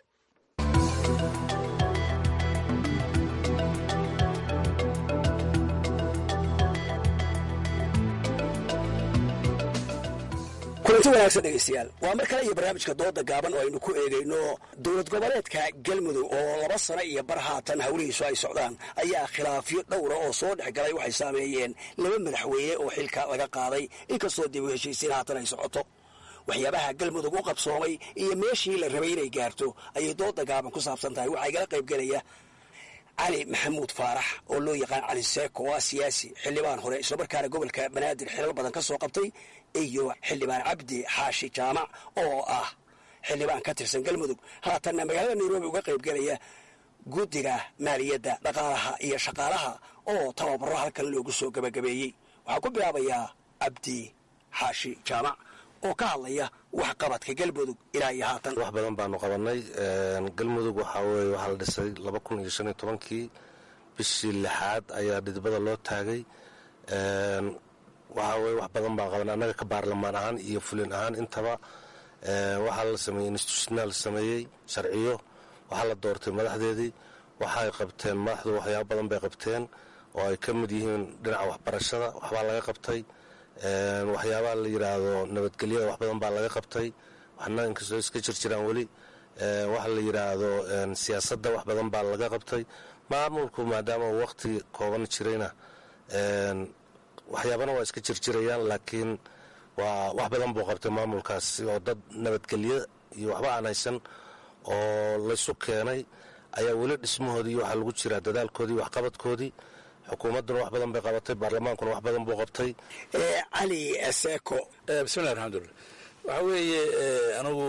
kulanti wanaagsan dhegaystayaal waa mar kale iyo barnaamijka dooda gaaban oo aynu ku eegayno dowlad goboleedka galmudug oo laba sano iyo bar haatan howlihiisu ay socdaan ayaa khilaafyo dhowra oo soo dhex galay waxay saameeyeen laba madaxweyne oo xilka laga qaaday inkastoo dib u heshiisiin haatan ay socoto waxyaabaha galmudug u qabsoomay iyo meeshii la rabay inay gaarto ayay dooda gaaban ku saabsan tahay waxaa igala qaybgelaya cali maxamuud faarax oo loo yaqaan cali seeko waa siyaasi xildhibaan hore islamarkaana gobolka banaadir xilal badan ka soo qabtay iyo xildhibaan cabdi xaashi jaamac oo ah xildhibaan ka tirsan galmudug haatanna magaalada nairobi uga qaybgelaya guddiga maaliyadda dhaqaalaha iyo shaqaalaha oo tababaro halkan loogu soo gabagabeeyey waxaa ku bilaabayaa cabdi xaashi jaamac oo ka hadlaya waxqabadka galmudug ilaa iyo haatan wax badan baanu qabanay galmudug waxaa weye waxaa la dhisay laba kun iyo shan iyo tobankii bishii lixaad ayaa dhidibada loo taagay waxa weye wax badan baan qaban annaga ka baarlamaan ahaan iyo fulin ahaan intaba waxaa la sameeyey institutional sameeyey sharciyo waxaa la doortay madaxdeedii waxay qabteen madaxdu waxyaaba badan bay qabteen oo ay ka mid yihiin dhinaca waxbarashada waxbaa laga qabtay waxyaabaha la yidhaahdo nabadgelyada wax badan baa laga qabtay waxna inkastoo iska jirjiraan weli waxa la yidhaahdo siyaasadda wax badan baa laga qabtay maamulku maadaama uu waqti kooban jirayna waxyaabana waa iska jirjirayaan laakiin waa wax badan buu qabtay maamulkaas oo dad nabadgelyo iyo waxba aan haysan oo laysu keenay ayaa weli dhismahoodii waxaa lagu jiraa dadaalkoodii waxqabadkoodii xukuumadduna wax badan bay qabatay baarlamaankuna wax badan buu qabtay cali seeko bismillahi raxmatulla waxaa weeye anigu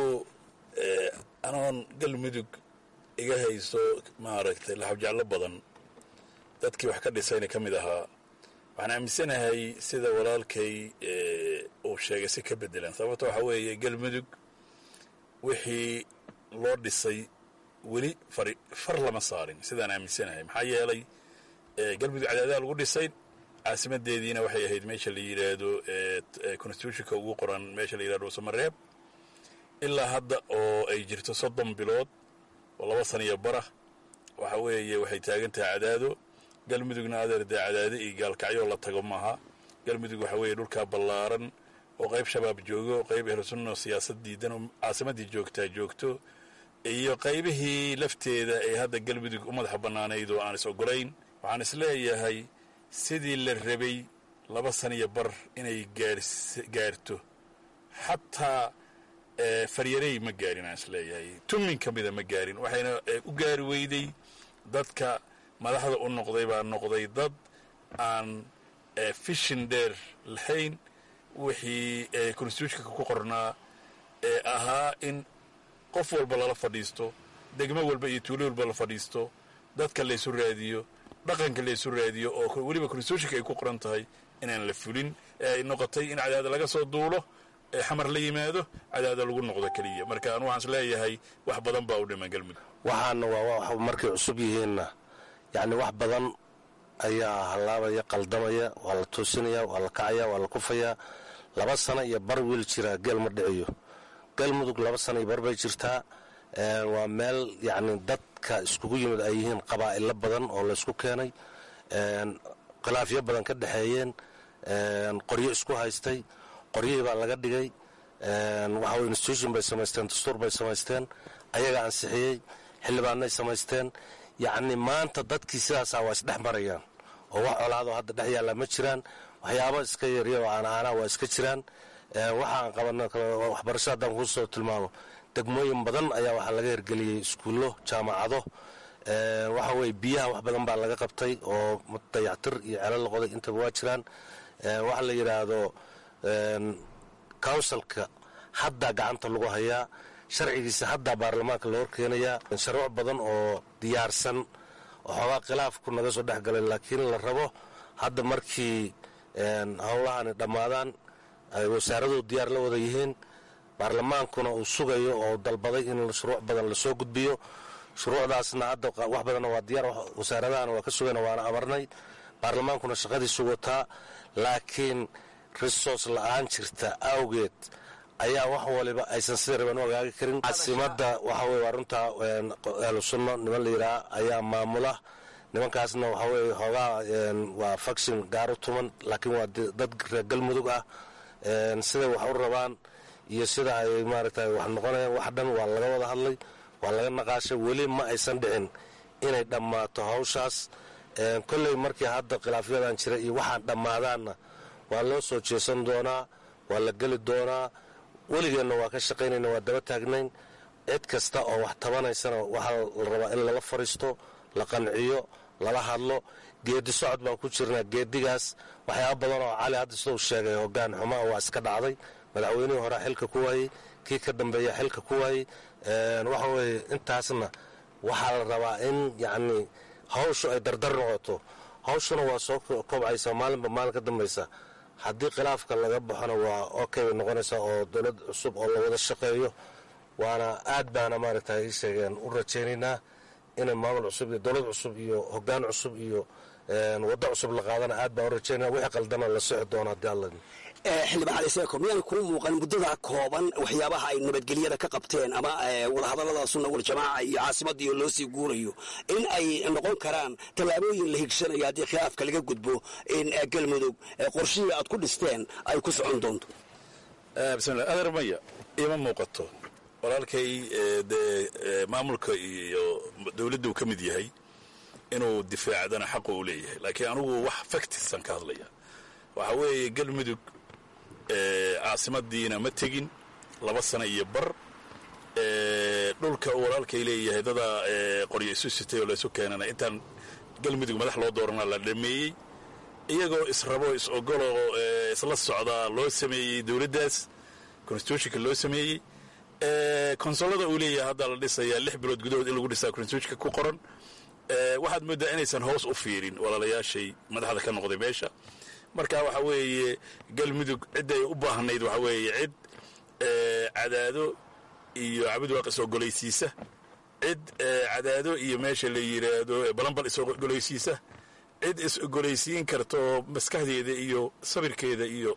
anoon galmudug iga hayso maaragtay laxabjeclo badan dadkii wax ka dhisayna ka mid ahaa waxaan aaminsanahay sida walaalkay uu sheegay si ka bedelan sababto waxaa weeye galmudug wixii loo dhisay weli fari far lama saarin sidaan aaminsanahay maxaa yeelay galmudug cadaadaha lagu dhisay caasimadeediina waxay ahayd meesha la yidhaahdo constitutionka ugu qoran meesha la yidhahdo samareeb ilaa hadda oo ay jirto soddon bilood oo laba sana iyo bara waxa weeye waxay taagan tahay cadaado galmudugna adeer dee cadaado iyo gaalkacyo la tago maaha galmudug waxa weeye dhulkaa ballaaran oo qayb shabaab joogo qayb ehlusunna siyaasad diidan oo caasimaddii joogtaa joogto iyo qaybihii lafteeda ee hadda galmudug u madaxa bannaanayd oo aan is ogolayn waxaan is leeyahay sidii la rabay laba sana iyo bar inay gaarto xataa faryarey ma gaarin aan is leeyahay tumin ka mida ma gaarin waxayna u gaari weyday dadka madaxda u noqday baa noqday dad aan fishin dheer lahayn wixii constitutionka ku qornaa ee ahaa in qof walba lala fadhiisto degmo walba iyo tuulo walba la fadhiisto dadka laysu raadiyo dhaqanka laysu raadiyo oo weliba constitutionka ay ku qoran tahay inaan la fulin ee ay noqotay in cadaada laga soo duulo ee xamar la yimaado cadaada lagu noqdo keliya marka anu waxaan is leeyahay wax badan baa u dhiman galmudug waxaana waa wax markay cusub yihiinna yacni wax badan ayaa hallaabaya qaldamaya waa la toosinaya waa la kacaya waa la kufayaa laba sano iyo bar wiil jiraa geel ma dhiciyo galmudug laba sano iyo bar bay jirtaa waa meel yacni dadka iskugu yimid ay yihiin qabaa'ilo badan oo laysku keenay khilaafyo badan ka dhexeeyeen qoryo isku haystay qoryihii baa laga dhigay waxa weye institution bay samaysteen dastuur bay samaysteen ayaga ansixiyey xildhibaanay samaysteen yacni maanta dadkii sidaasaa waa isdhex marayaan oo wax colaadoo hadda dhex yaalla ma jiraan waxyaabo iska yarya oo aanaanaa waa iska jiraan waxaan qabana waxbarasho haddaan kuu soo tilmaamo degmooyin badan ayaa waxaa laga hirgeliyey iskuullo jaamacado waxa weye biyaha wax badan baa laga qabtay oo dayactir iyo celo la qoday intaba waa jiraan waxa la yidhaahdo counsilka haddaa gacanta lagu hayaa sharcigiisa haddaa baarlamaanka la horkeenayaa sharuuc badan oo diyaarsan oo xoogaa khilaafku naga soo dhex galay laakiin la rabo hadda markii howlahani dhammaadaan ay wasaaradu diyaar la wada yihiin baarlamaankuna uu sugayo oo dalbaday in shuruuc badan lasoo gudbiyo shuruucdaasna hadda wax badanna waa diyaar wasaaradahana waa ka sugayna waana amarnay baarlamaankuna shaqadiisu wataa laakiin resource la-aan jirta awgeed ayaa wax waliba aysan sida raban u hagaagi karin caasimada waxa weye waa runtaa ahlu sunno niman la yidhaha ayaa maamula nimankaasna waxa weye hoogaa waa faction gaar u tuman laakiin waa dad reer galmudug ah siday wax u rabaan iyo sida ay maaragtay wax noqonayaan wax dhan waa laga wada hadlay waa laga naqaashay weli ma aysan dhicin inay dhammaato hawshaas kolley markii hadda khilaafyadan jira iyo waxaan dhammaadaanna waa loo soo jeesan doonaa waa la geli doonaa weligeenna waa ka shaqaynayna waa daba taagnayn cid kasta oo wax tabanaysana waxaa la rabaa in lala fariisto la qanciyo lala hadlo geedi socod baan ku jirnaa geedigaas waxyaaba badan oo cali hadda sidau sheegay hogaan xumaa waa iska dhacday madaxweynihii horea xilka ku waayey kii ka dambeeya xilka ku waayey waxa weye intaasna waxaa la rabaa in yacni hawshu ay dardar noqoto hawshuna waa soo kobcaysa maalinba maalin ka dambaysa haddii khilaafka laga baxona waa okay bay noqonaysaa oo dowlad cusub oo la wada shaqeeyo waana aad baana maaragta ii sheegeen u rajaynaynaa inay maamul cusub iyo dowlad cusub iyo hoggaan cusub iyo waddo cusub la qaadana aad baan u rajaynaya wixii qaldana la sixi doona haddii alla xildhibaan cali seeko miyaan kuu muuqan muddada kooban waxyaabaha ay nabadgelyada ka qabteen ama wadahadallada sunna waljamaaca iyo caasimaddiioo loo sii guurayo in ay noqon karaan tallaabooyin la higsanayo haddii khilaafka laga gudbo in galmudug qorshihii aad ku dhisteen ay ku socon doonto bismillah adeer maya ima muuqato walaalkay dee maamulka iyo dowladda uu ka mid yahay inuu difaacdana xaqu u leeyahay laakiin anugu wax factisan ka hadlaya waxa weeye galmudug caasimadiina ma tegin laba sano iyo bar dhulka uu walaalkay leeyahay dadaa qoryo isu sitay oo laysu keenana intaan galmudug madax loo doorana la dhameeyey iyagoo israbo is ogoloo isla socdaa loo sameeyey dowladdaas constitutionka loo sameeyey konsolada uu leeyahay hadda la dhisayaa lix bilood gudahood in lagu dhisaa constitutionka ku qoran waxaad mooddaa inaysan hoos u fiirin walaalayaashay madaxda ka noqday meesha marka waxa weeye galmudug cidday u baahnayd waxa weeye cid cadaado iyo cabid waaq is ogolaysiisa cid cadaado iyo meesha la yidhaahdo balambal is ogolaysiisa cid is ogolaysiin karta oo maskaxdeeda iyo sabirkeeda iyo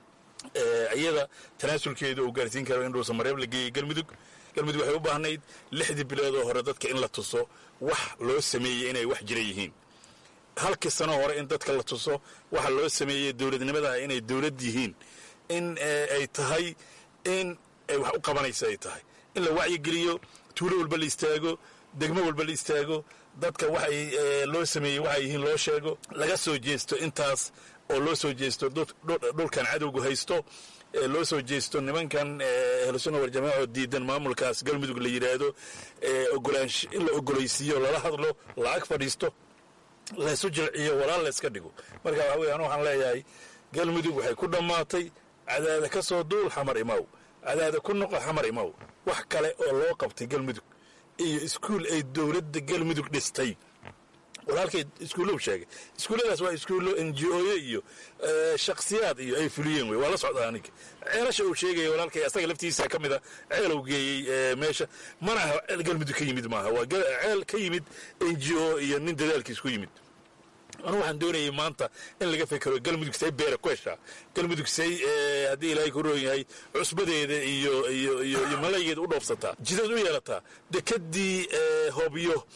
iyada tanaasulkeeda uu gaarsiin karo in dhuusa mareeb la geeyey galmudug galmudug waxay u baahnayd lixdii biloodoo hore dadka in la tuso wax loo sameeyey inay wax jira yihiin halkii sano hore in dadka la tuso waxa loo sameeyey dowladnimada inay dowlad yihiin in ay tahay in ay wax u qabanaysa ay tahay in la wacyigeliyo tuulo walba la istaago degmo walba la istaago dadka waxay loo sameeyey waxay yihiin loo sheego laga soo jeesto intaas oo loo soo jeesto dhulkan cadowgu haysto loo soo jeesto nimankan ahlusunna waljamaaco diidan maamulkaas galmudug la yidhaahdo ogolaansho in la ogolaysiiyo lala hadlo la ag fadhiisto laysu jilciyo walaal layska dhigo marka waxa weye anu waxaan leeyahay galmudug waxay ku dhammaatay cadaada ka soo duul xamar imaw cadaada ku noqo xamar imaw wax kale oo loo qabtay galmudug iyo iskuul ay dowladda galmudug dhistay walaalkay iskuullow sheegay iskuulladaas waa iskuullo n g oye iyo shaksiyaad iyo ay fuliyeen wey waa la socdaa aniga ceelasha uu sheegaya walaalkay asaga laftiisa ka mida ceelow geeyey meesha mana aha ceel galmudug ka yimid maaha waa ceel ka yimid n g o iyo nin dadaalkiis ku yimid anu waxaan doonayay maanta in laga fekero galmudug say beera ku heshaa galmudug say haddii ilaahay ku roon yahay cusbadeeda iyo iyo iyo iyo malaygeeda u dhoofsataa jidad u yeelataa dekadii hobyo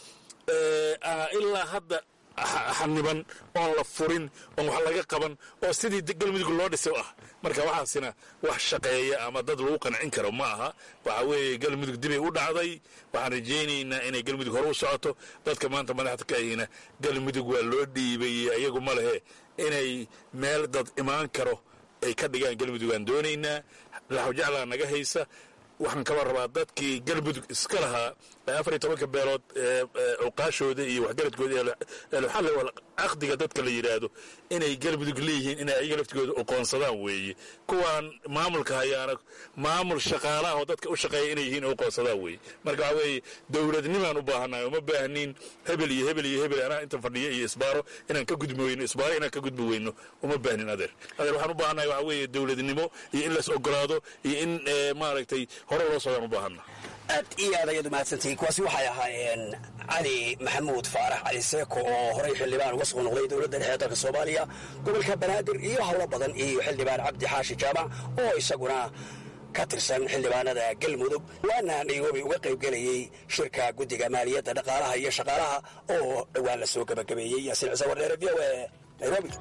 ilaa hadda xaniban oon la furin oon wax laga qaban oo sidii galmudug loo dhisay ah marka waxaasina wax shaqeeya ama dad lagu qancin karo ma aha waxa weeye galmudug dibay u dhacday waxaan rajaynaynaa inay galmudug hore u socoto dadka maanta madaxda ka ahina galmudug waa loo dhiibayey ayagu ma lehe inay meel dad imaan karo ay ka dhigaan galmudug aan doonaynaa laxwjaclaa naga haysa waxaan kaba rabaa dadkii galmudug iska lahaa afar iyo tobanka beelood cuqaashooda iyo waxgaradkooda eluxalli wal caqdiga dadka la yidhaahdo inay galmudug leeyihiin inay ayaga laftigooda oqoonsadaan weeye kuwaan maamulka hayaana maamul shaqaalaha oo dadka u shaqeeya inay yihiin oqoonsadaan weeye marka waxaa weeye dowladnimaan u baahannahay uma baahniin hebel iyo hebel iyo hebel anaa inta fadhiyo iyo isbaaro inaan ka gudbi weyno isbaaro inaan ka gudbi weyno uma baahnin adeer adeer waxaan u baahannahay waxaa weeye dowladnimo iyo in las ogolaado iyo in maaragtay hore loo socdaan u baahanna aad iyo aad ayaad umahadsantihiin kuwaasi waxay ahaayeen cali maxamuud faarax cali seeko oo horey xildhibaan uga soo noqday dowladda dhexe ee dalka soomaaliya gobolka banaadir iyo howlo badan iyo xildhibaan cabdi xaashi jaamac oo isaguna ka tirsan xildhibaanada galmudug waana nairobi uga qaybgelayey shirka guddiga maaliyadda dhaqaalaha iyo shaqaalaha oo dhowaan la soo gebagabeeyey yaasiin cise wardheere v o e nairobi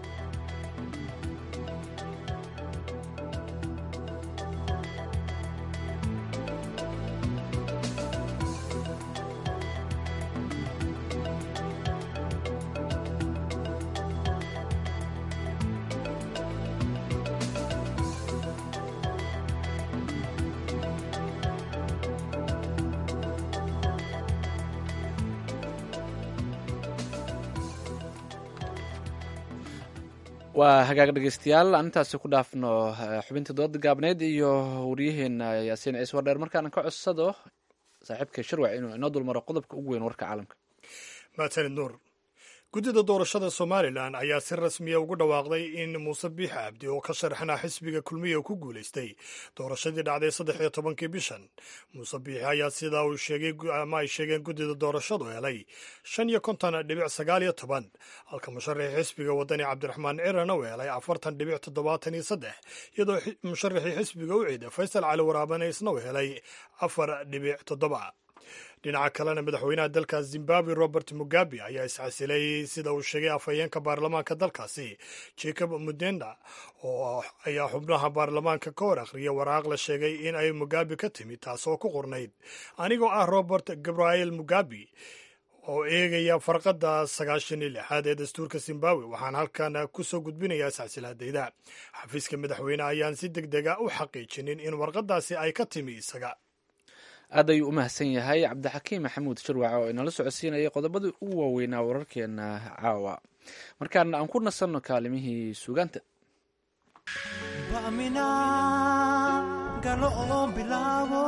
waa hagaag dhegeystayaal aan intaasi ku dhaafno xubintii dooda gaabneyd iyo waryaheena yaasiin ciise wardheer markaana ka codsado saaxiibka shirwac inuu inoo dulmaro qodobka ugu weyn warka caalamka mahadsanid nuur guddida doorashada somalilan ayaa si rasmiya ugu dhawaaqday in muuse biix cabdi oo ka sharxana xisbiga kulmiya ku guulaystay doorashadii dhacday saddex iyo tobankii bishan muuse biixi ayaa sidaa uu sheegay ama ay sheegeen guddida doorashadu helay shan iyo konton dhibic sagaal iyo toban halka musharaxii xisbiga wadani cabdiraxmaan cirana uu helay afartan dhibic toddobaatan iyo saddex iyadoo musharaxii xisbiga u ciida faysal cali waraabane isna uu helay afar dhibic toddoba dhinaca kalena madaxweynaha dalka zimbabwe robert mugabe ayaa iscasilay sida uu sheegay afhayeenka baarlamaanka dalkaasi jacob mudenda oo ayaa xubnaha baarlamaanka ka hor akhriya waraaq la sheegay in ay mugabe ka timid taasoo ku qornayd anigoo ah robert gabriel mugabe oo eegaya farqadda sagaashan iyo lixaad ee dastuurka zimbabwe waxaan halkan kusoo gudbinayaa iscasilaadayda xafiiska madaxweyne ayaan si deg dega u xaqiijinin in warqadaasi ay ka timi isaga aad ayuu u mahadsan yahay cabdixakiim maxamuud shirwac oo inala socodsiinayay qodobadii ugu waaweynaa wararkeena caawa markaana aan ku nasanno kaalimihii sugaanta bamina galo oo bilaabo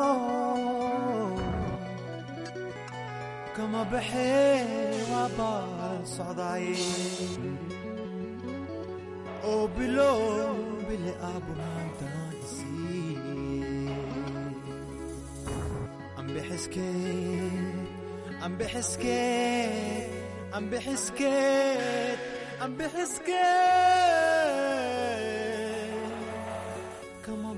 kama baxee waa baal socdaaye oo bilo bili aabunaantana kama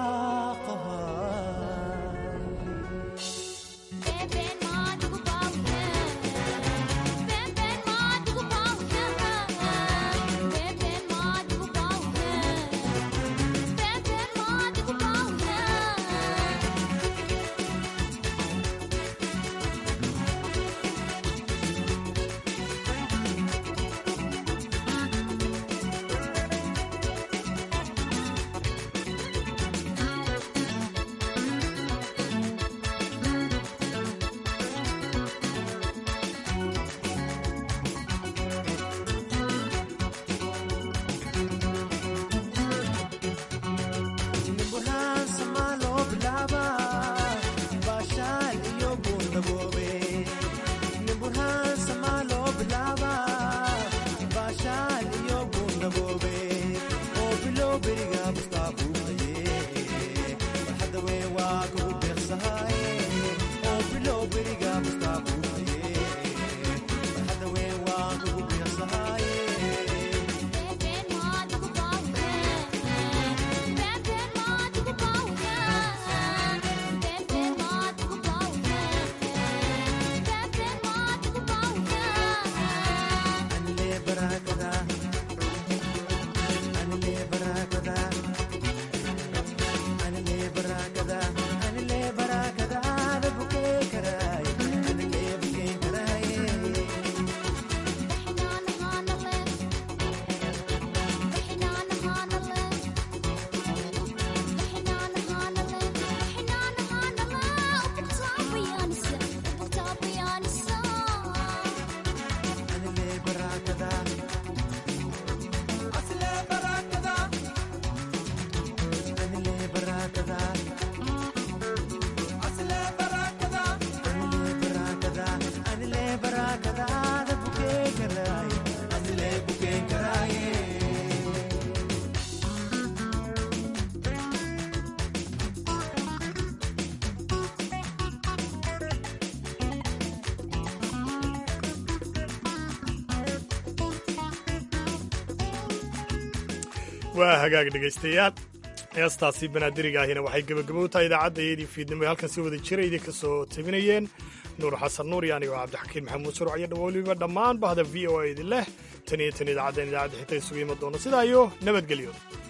waa hagaag dhegaystayaal heestaasi banaadiriga ahina waxay gebagabo u tahay idaacaddaiyadii fiidnimo ee halkan si wada jira idinka soo tabinayeen nuur xasan nuur iyo anigoo cabdixakiin maxamuud surc iyo weliba dhammaan bahda v o a idin leh tan iyo tan idaacaddan idaacadda xita isugu iman doono sidaa iyo nabadgelyo